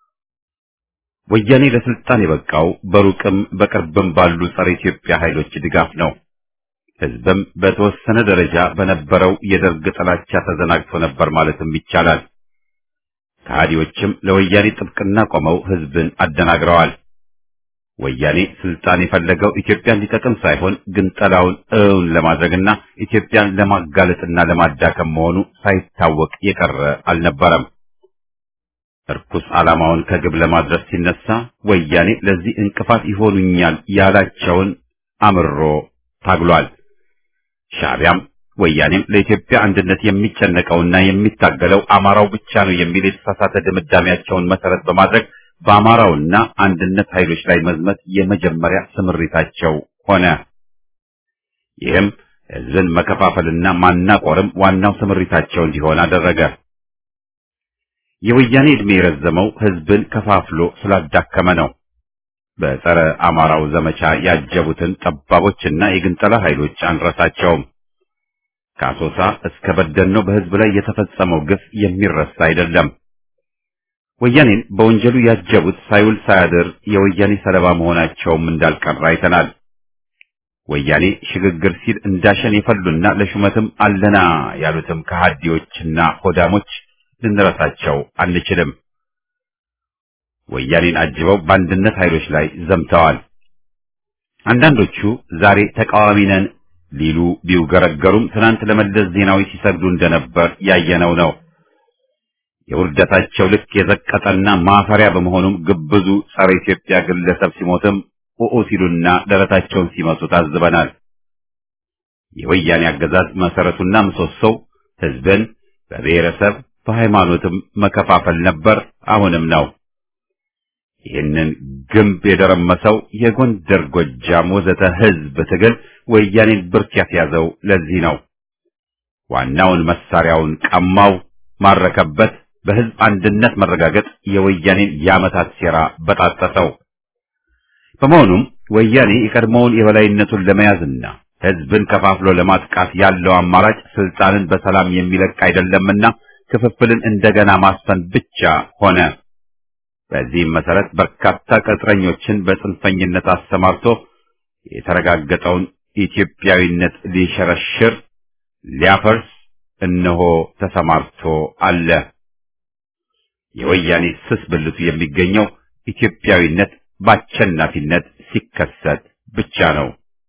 ወያኔ ለስልጣን የበቃው በሩቅም በቅርብም ባሉ ጸረ ኢትዮጵያ ኃይሎች ድጋፍ ነው። ህዝብም በተወሰነ ደረጃ በነበረው የደርግ ጥላቻ ተዘናግቶ ነበር ማለትም ይቻላል። ከሃዲዎችም ለወያኔ ጥብቅና ቆመው ህዝብን አደናግረዋል። ወያኔ ስልጣን የፈለገው ኢትዮጵያን ሊጠቅም ሳይሆን ግንጠላውን እውን ለማድረግና ኢትዮጵያን ለማጋለጥና ለማዳከም መሆኑ ሳይታወቅ የቀረ አልነበረም። እርኩስ ዓላማውን ከግብ ለማድረስ ሲነሳ ወያኔ ለዚህ እንቅፋት ይሆኑኛል ያላቸውን አምሮ ታግሏል። ሻዕቢያም ወያኔም ለኢትዮጵያ አንድነት የሚጨነቀውና የሚታገለው አማራው ብቻ ነው የሚል የተሳሳተ ድምዳሜያቸውን መሰረት በማድረግ በአማራውና አንድነት ኃይሎች ላይ መዝመት የመጀመሪያ ስምሪታቸው ሆነ። ይህም ህዝብን መከፋፈልና ማናቆርም ዋናው ስምሪታቸው እንዲሆን አደረገ። የወያኔ ዕድሜ የረዘመው ህዝብን ከፋፍሎ ስላዳከመ ነው። በጸረ አማራው ዘመቻ ያጀቡትን ጠባቦችና የግንጠላ ኃይሎች አንረሳቸውም። ከአሶሳ እስከ በደኖ በህዝብ ላይ የተፈጸመው ግፍ የሚረሳ አይደለም። ወያኔን በወንጀሉ ያጀቡት ሳይውል ሳያድር የወያኔ ሰለባ መሆናቸውም እንዳልቀረ አይተናል። ወያኔ ሽግግር ሲል እንዳሸን የፈሉና ለሹመትም አለና ያሉትም ከሃዲዎችና ሆዳሞች ልንረሳቸው አንችልም። ወያኔን አጅበው በአንድነት ኃይሎች ላይ ዘምተዋል። አንዳንዶቹ ዛሬ ተቃዋሚ ነን ሊሉ ቢውገረገሩም ትናንት ለመለስ ዜናዊ ሲሰግዱ እንደነበር ያየነው ነው። የውርደታቸው ልክ የዘቀጠና ማፈሪያ በመሆኑም ግብዙ ጸረ ኢትዮጵያ ግለሰብ ሲሞትም ኡኡ ሲሉና ደረታቸውን ሲመቱ ታዝበናል። የወያኔ አገዛዝ መሰረቱና ምሰሶው ህዝብን በብሔረሰብ በሃይማኖትም መከፋፈል ነበር፣ አሁንም ነው። ይህንን ግንብ የደረመሰው የጎንደር፣ ጎጃም ወዘተ ህዝብ ትግል ወያኔን ብርክ ያስያዘው ለዚህ ነው። ዋናውን መሳሪያውን ቀማው፣ ማረከበት። በህዝብ አንድነት መረጋገጥ የወያኔን የዓመታት ሴራ በጣጠሰው። በመሆኑም ወያኔ የቀድሞውን የበላይነቱን ለመያዝና ህዝብን ከፋፍሎ ለማጥቃት ያለው አማራጭ ስልጣንን በሰላም የሚለቅ አይደለምና ክፍፍልን እንደገና ማስፈን ብቻ ሆነ። በዚህም መሰረት በርካታ ቅጥረኞችን በጽንፈኝነት አሰማርቶ የተረጋገጠውን ኢትዮጵያዊነት ሊሸረሽር ሊያፈርስ እነሆ ተሰማርቶ አለ። የወያኔ ስስ ብልቱ የሚገኘው ኢትዮጵያዊነት በአሸናፊነት ሲከሰት ብቻ ነው።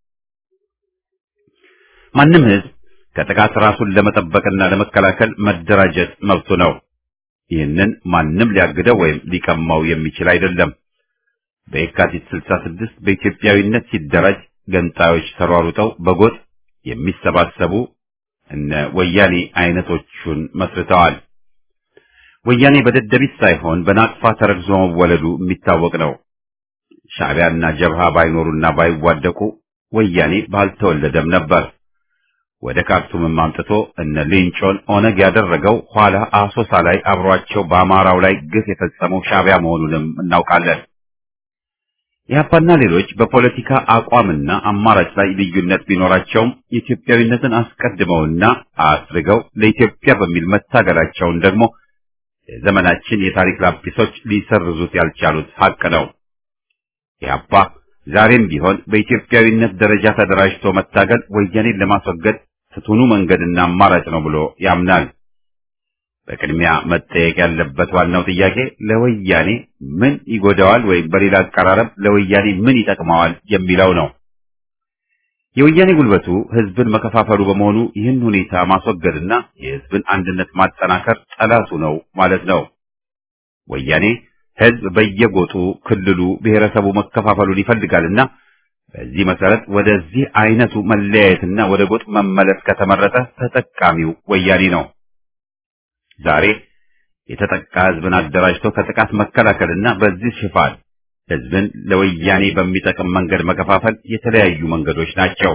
ማንም ህዝብ ከጥቃት ራሱን ለመጠበቅና ለመከላከል መደራጀት መብቱ ነው። ይህንን ማንም ሊያግደው ወይም ሊቀማው የሚችል አይደለም። በየካቲት 66 በኢትዮጵያዊነት ሲደራጅ ገንጣዮች ተሯሩጠው በጎጥ የሚሰባሰቡ እነ ወያኔ አይነቶቹን መስርተዋል። ወያኔ በደደቢት ሳይሆን በናቅፋ ተረግዞ መወለዱ የሚታወቅ ነው። ሻዕቢያና ጀብሃ ባይኖሩና ባይዋደቁ ወያኔ ባልተወለደም ነበር። ወደ ካርቱምም አምጥቶ እነ ሌንጮን ኦነግ ያደረገው ኋላ አሶሳ ላይ አብሯቸው በአማራው ላይ ግፍ የፈጸመው ሻዕቢያ መሆኑንም እናውቃለን። ኢህአፓና ሌሎች በፖለቲካ አቋምና አማራጭ ላይ ልዩነት ቢኖራቸውም የኢትዮጵያዊነትን አስቀድመውና አስርገው ለኢትዮጵያ በሚል መታገላቸውን ደግሞ የዘመናችን የታሪክ ላጲሶች ሊሰርዙት ያልቻሉት ሀቅ ነው። ኢህአፓ ዛሬም ቢሆን በኢትዮጵያዊነት ደረጃ ተደራጅቶ መታገል ወያኔን ለማስወገድ ፍቱኑ መንገድና አማራጭ ነው ብሎ ያምናል። በቅድሚያ መጠየቅ ያለበት ዋናው ጥያቄ ለወያኔ ምን ይጎዳዋል ወይም በሌላ አቀራረብ ለወያኔ ምን ይጠቅመዋል የሚለው ነው። የወያኔ ጉልበቱ ህዝብን መከፋፈሉ በመሆኑ ይህን ሁኔታ ማስወገድና የህዝብን አንድነት ማጠናከር ጠላቱ ነው ማለት ነው። ወያኔ ህዝብ በየጎጡ ክልሉ፣ ብሔረሰቡ መከፋፈሉን ይፈልጋልና በዚህ መሰረት ወደዚህ አይነቱ መለያየትና ወደ ጎጥ መመለስ ከተመረጠ ተጠቃሚው ወያኔ ነው። ዛሬ የተጠቃ ህዝብን አደራጅቶ ከጥቃት መከላከልና በዚህ ሽፋን ህዝብን ለወያኔ በሚጠቅም መንገድ መከፋፈል የተለያዩ መንገዶች ናቸው።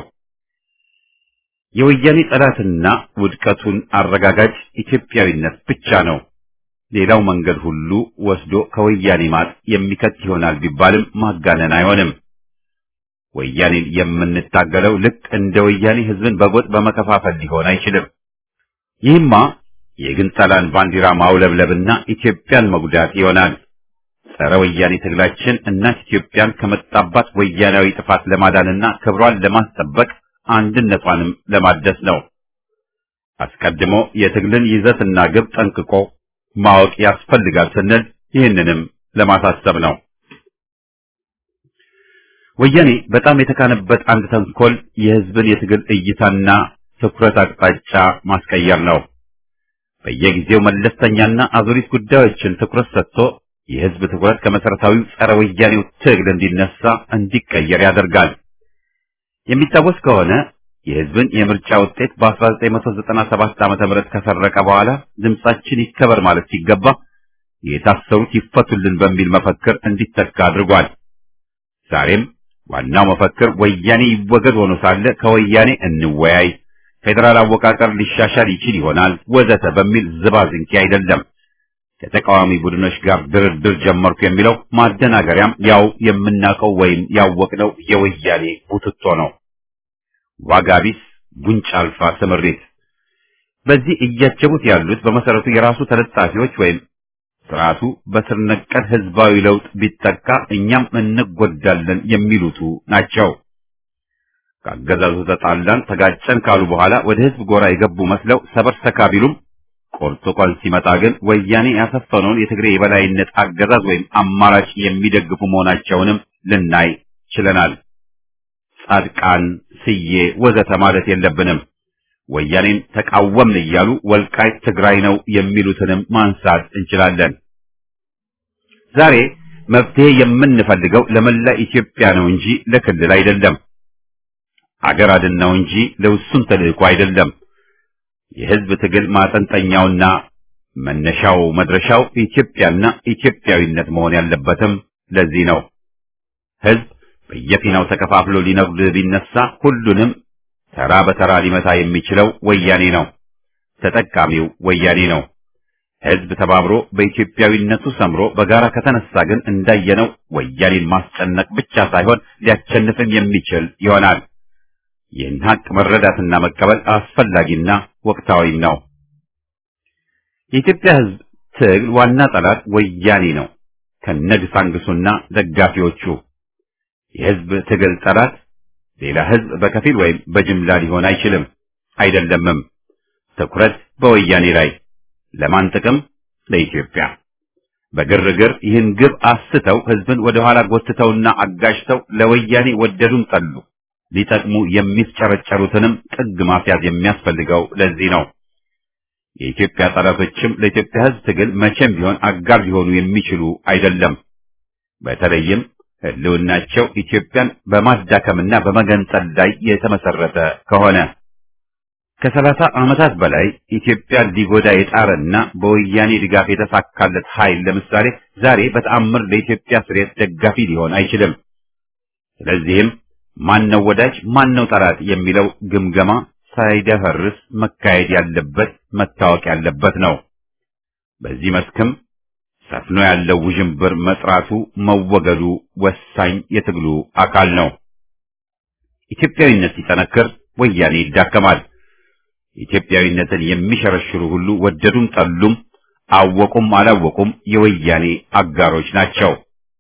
የወያኔ ጠላትና ውድቀቱን አረጋጋጭ ኢትዮጵያዊነት ብቻ ነው። ሌላው መንገድ ሁሉ ወስዶ ከወያኔ ማጥ የሚከት ይሆናል ቢባልም ማጋነን አይሆንም። ወያኔን የምንታገለው ልክ እንደ ወያኔ ህዝብን በጎጥ በመከፋፈል ሊሆን አይችልም። ይህማ የግንጠላን ባንዲራ ማውለብለብና ኢትዮጵያን መጉዳት ይሆናል። ጸረ ወያኔ ትግላችን እናት ኢትዮጵያን ከመጣባት ወያናዊ ጥፋት ለማዳንና ክብሯን ለማስጠበቅ አንድነቷንም ለማደስ ነው። አስቀድሞ የትግልን ይዘትና ግብ ጠንቅቆ ማወቅ ያስፈልጋል ስንል ይህንንም ለማሳሰብ ነው። ወያኔ በጣም የተካነበት አንድ ተንኮል የህዝብን የትግል እይታና ትኩረት አቅጣጫ ማስቀየር ነው። በየጊዜው መለስተኛና አዙሪት ጉዳዮችን ትኩረት ሰጥቶ የህዝብ ትኩረት ከመሰረታዊው ጸረ ወያኔው ትግል እንዲነሳ እንዲቀየር ያደርጋል። የሚታወስ ከሆነ የህዝብን የምርጫ ውጤት በ1997 ዓመተ ምህረት ከሰረቀ በኋላ ድምጻችን ይከበር ማለት ሲገባ የታሰሩት ይፈቱልን በሚል መፈክር እንዲተካ አድርጓል። ዛሬም ዋናው መፈክር ወያኔ ይወገድ ሆኖ ሳለ ከወያኔ እንወያይ፣ ፌዴራል አወቃቀር ሊሻሻል ይችል ይሆናል ወዘተ በሚል ዝባዝንኪ አይደለም። ከተቃዋሚ ቡድኖች ጋር ድርድር ጀመርኩ የሚለው ማደናገሪያም ያው የምናውቀው ወይም ያወቅነው የወያኔ ቡትቶ ነው። ዋጋ ቢስ ጉንጭ አልፋ ስምሪት። በዚህ እያጀቡት ያሉት በመሰረቱ የራሱ ተለጣፊዎች ወይም ስርዓቱ በስር ነቀል ህዝባዊ ለውጥ ቢጠቃ እኛም እንጎዳለን የሚሉቱ ናቸው። ከአገዛዙ ተጣላን ተጋጨን ካሉ በኋላ ወደ ህዝብ ጎራ የገቡ መስለው ሰበር ሰካ ቢሉም ቆርጦ ቆል ሲመጣ ግን ወያኔ ያሰፈነውን የትግሬ የበላይነት አገዛዝ ወይም አማራጭ የሚደግፉ መሆናቸውንም ልናይ ችለናል። ጻድቃን፣ ስዬ ወዘተ ማለት የለብንም። ወያኔን ተቃወምን እያሉ ወልቃይት ትግራይ ነው የሚሉትንም ማንሳት እንችላለን። ዛሬ መፍትሄ የምንፈልገው ለመላ ኢትዮጵያ ነው እንጂ ለክልል አይደለም። አገር አድን ነው እንጂ ለውሱን ተልእኮ አይደለም። የህዝብ ትግል ማጠንጠኛውና መነሻው መድረሻው ኢትዮጵያና ኢትዮጵያዊነት መሆን ያለበትም ለዚህ ነው። ህዝብ በየፊናው ተከፋፍሎ ሊነጉድ ቢነሳ ሁሉንም ተራ በተራ ሊመታ የሚችለው ወያኔ ነው። ተጠቃሚው ወያኔ ነው። ህዝብ ተባብሮ በኢትዮጵያዊነቱ ሰምሮ በጋራ ከተነሳ ግን እንዳየነው ወያኔን ማስጨነቅ ብቻ ሳይሆን ሊያቸንፍም የሚችል ይሆናል። ይህን ሀቅ መረዳትና መቀበል አስፈላጊና ወቅታዊም ነው። የኢትዮጵያ ህዝብ ትግል ዋና ጠላት ወያኔ ነው ከነግሳንግሱና ደጋፊዎቹ። የህዝብ ትግል ጠላት ሌላ ህዝብ በከፊል ወይም በጅምላ ሊሆን አይችልም፣ አይደለምም። ትኩረት በወያኔ ላይ ለማን ጥቅም? ለኢትዮጵያ። በግርግር ይህን ግብ አስተው ህዝብን ወደ ኋላ ጎትተውና አጋጅተው ለወያኔ ወደዱም ጠሉ ሊጠቅሙ የሚፍጨረጨሩትንም ጥግ ማስያዝ የሚያስፈልገው ለዚህ ነው። የኢትዮጵያ ጠላቶችም ለኢትዮጵያ ህዝብ ትግል መቼም ቢሆን አጋር ሊሆኑ የሚችሉ አይደለም። በተለይም ህልውናቸው ኢትዮጵያን በማዳከምና በመገንጠል ላይ የተመሰረተ ከሆነ ከሰላሳ ዓመታት በላይ ኢትዮጵያን ሊጎዳ የጣረና በወያኔ ድጋፍ የተሳካለት ኃይል ለምሳሌ ዛሬ በተአምር ለኢትዮጵያ ስሬት ደጋፊ ሊሆን አይችልም። ስለዚህም ማን ነው ወዳጅ ማን ነው ጠላት የሚለው ግምገማ ሳይደፈርስ መካሄድ ያለበት መታወቅ ያለበት ነው። በዚህ መስክም ሰፍኖ ያለው ውዥንብር መጥራቱ መወገዱ ወሳኝ የትግሉ አካል ነው። ኢትዮጵያዊነት ሲጠነክር ወያኔ ይዳከማል። ኢትዮጵያዊነትን የሚሸረሽሩ ሁሉ ወደዱም ጠሉም፣ አወቁም አላወቁም የወያኔ አጋሮች ናቸው።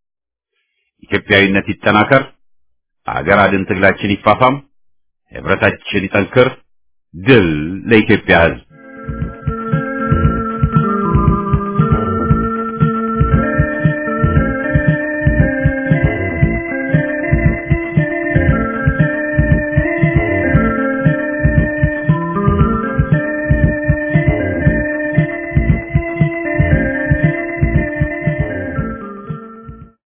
ኢትዮጵያዊነት ይጠናከር፣ አገር አድን ትግላችን ይፋፋም፣ ህብረታችን ይጠንክር። ድል ለኢትዮጵያ ሕዝብ!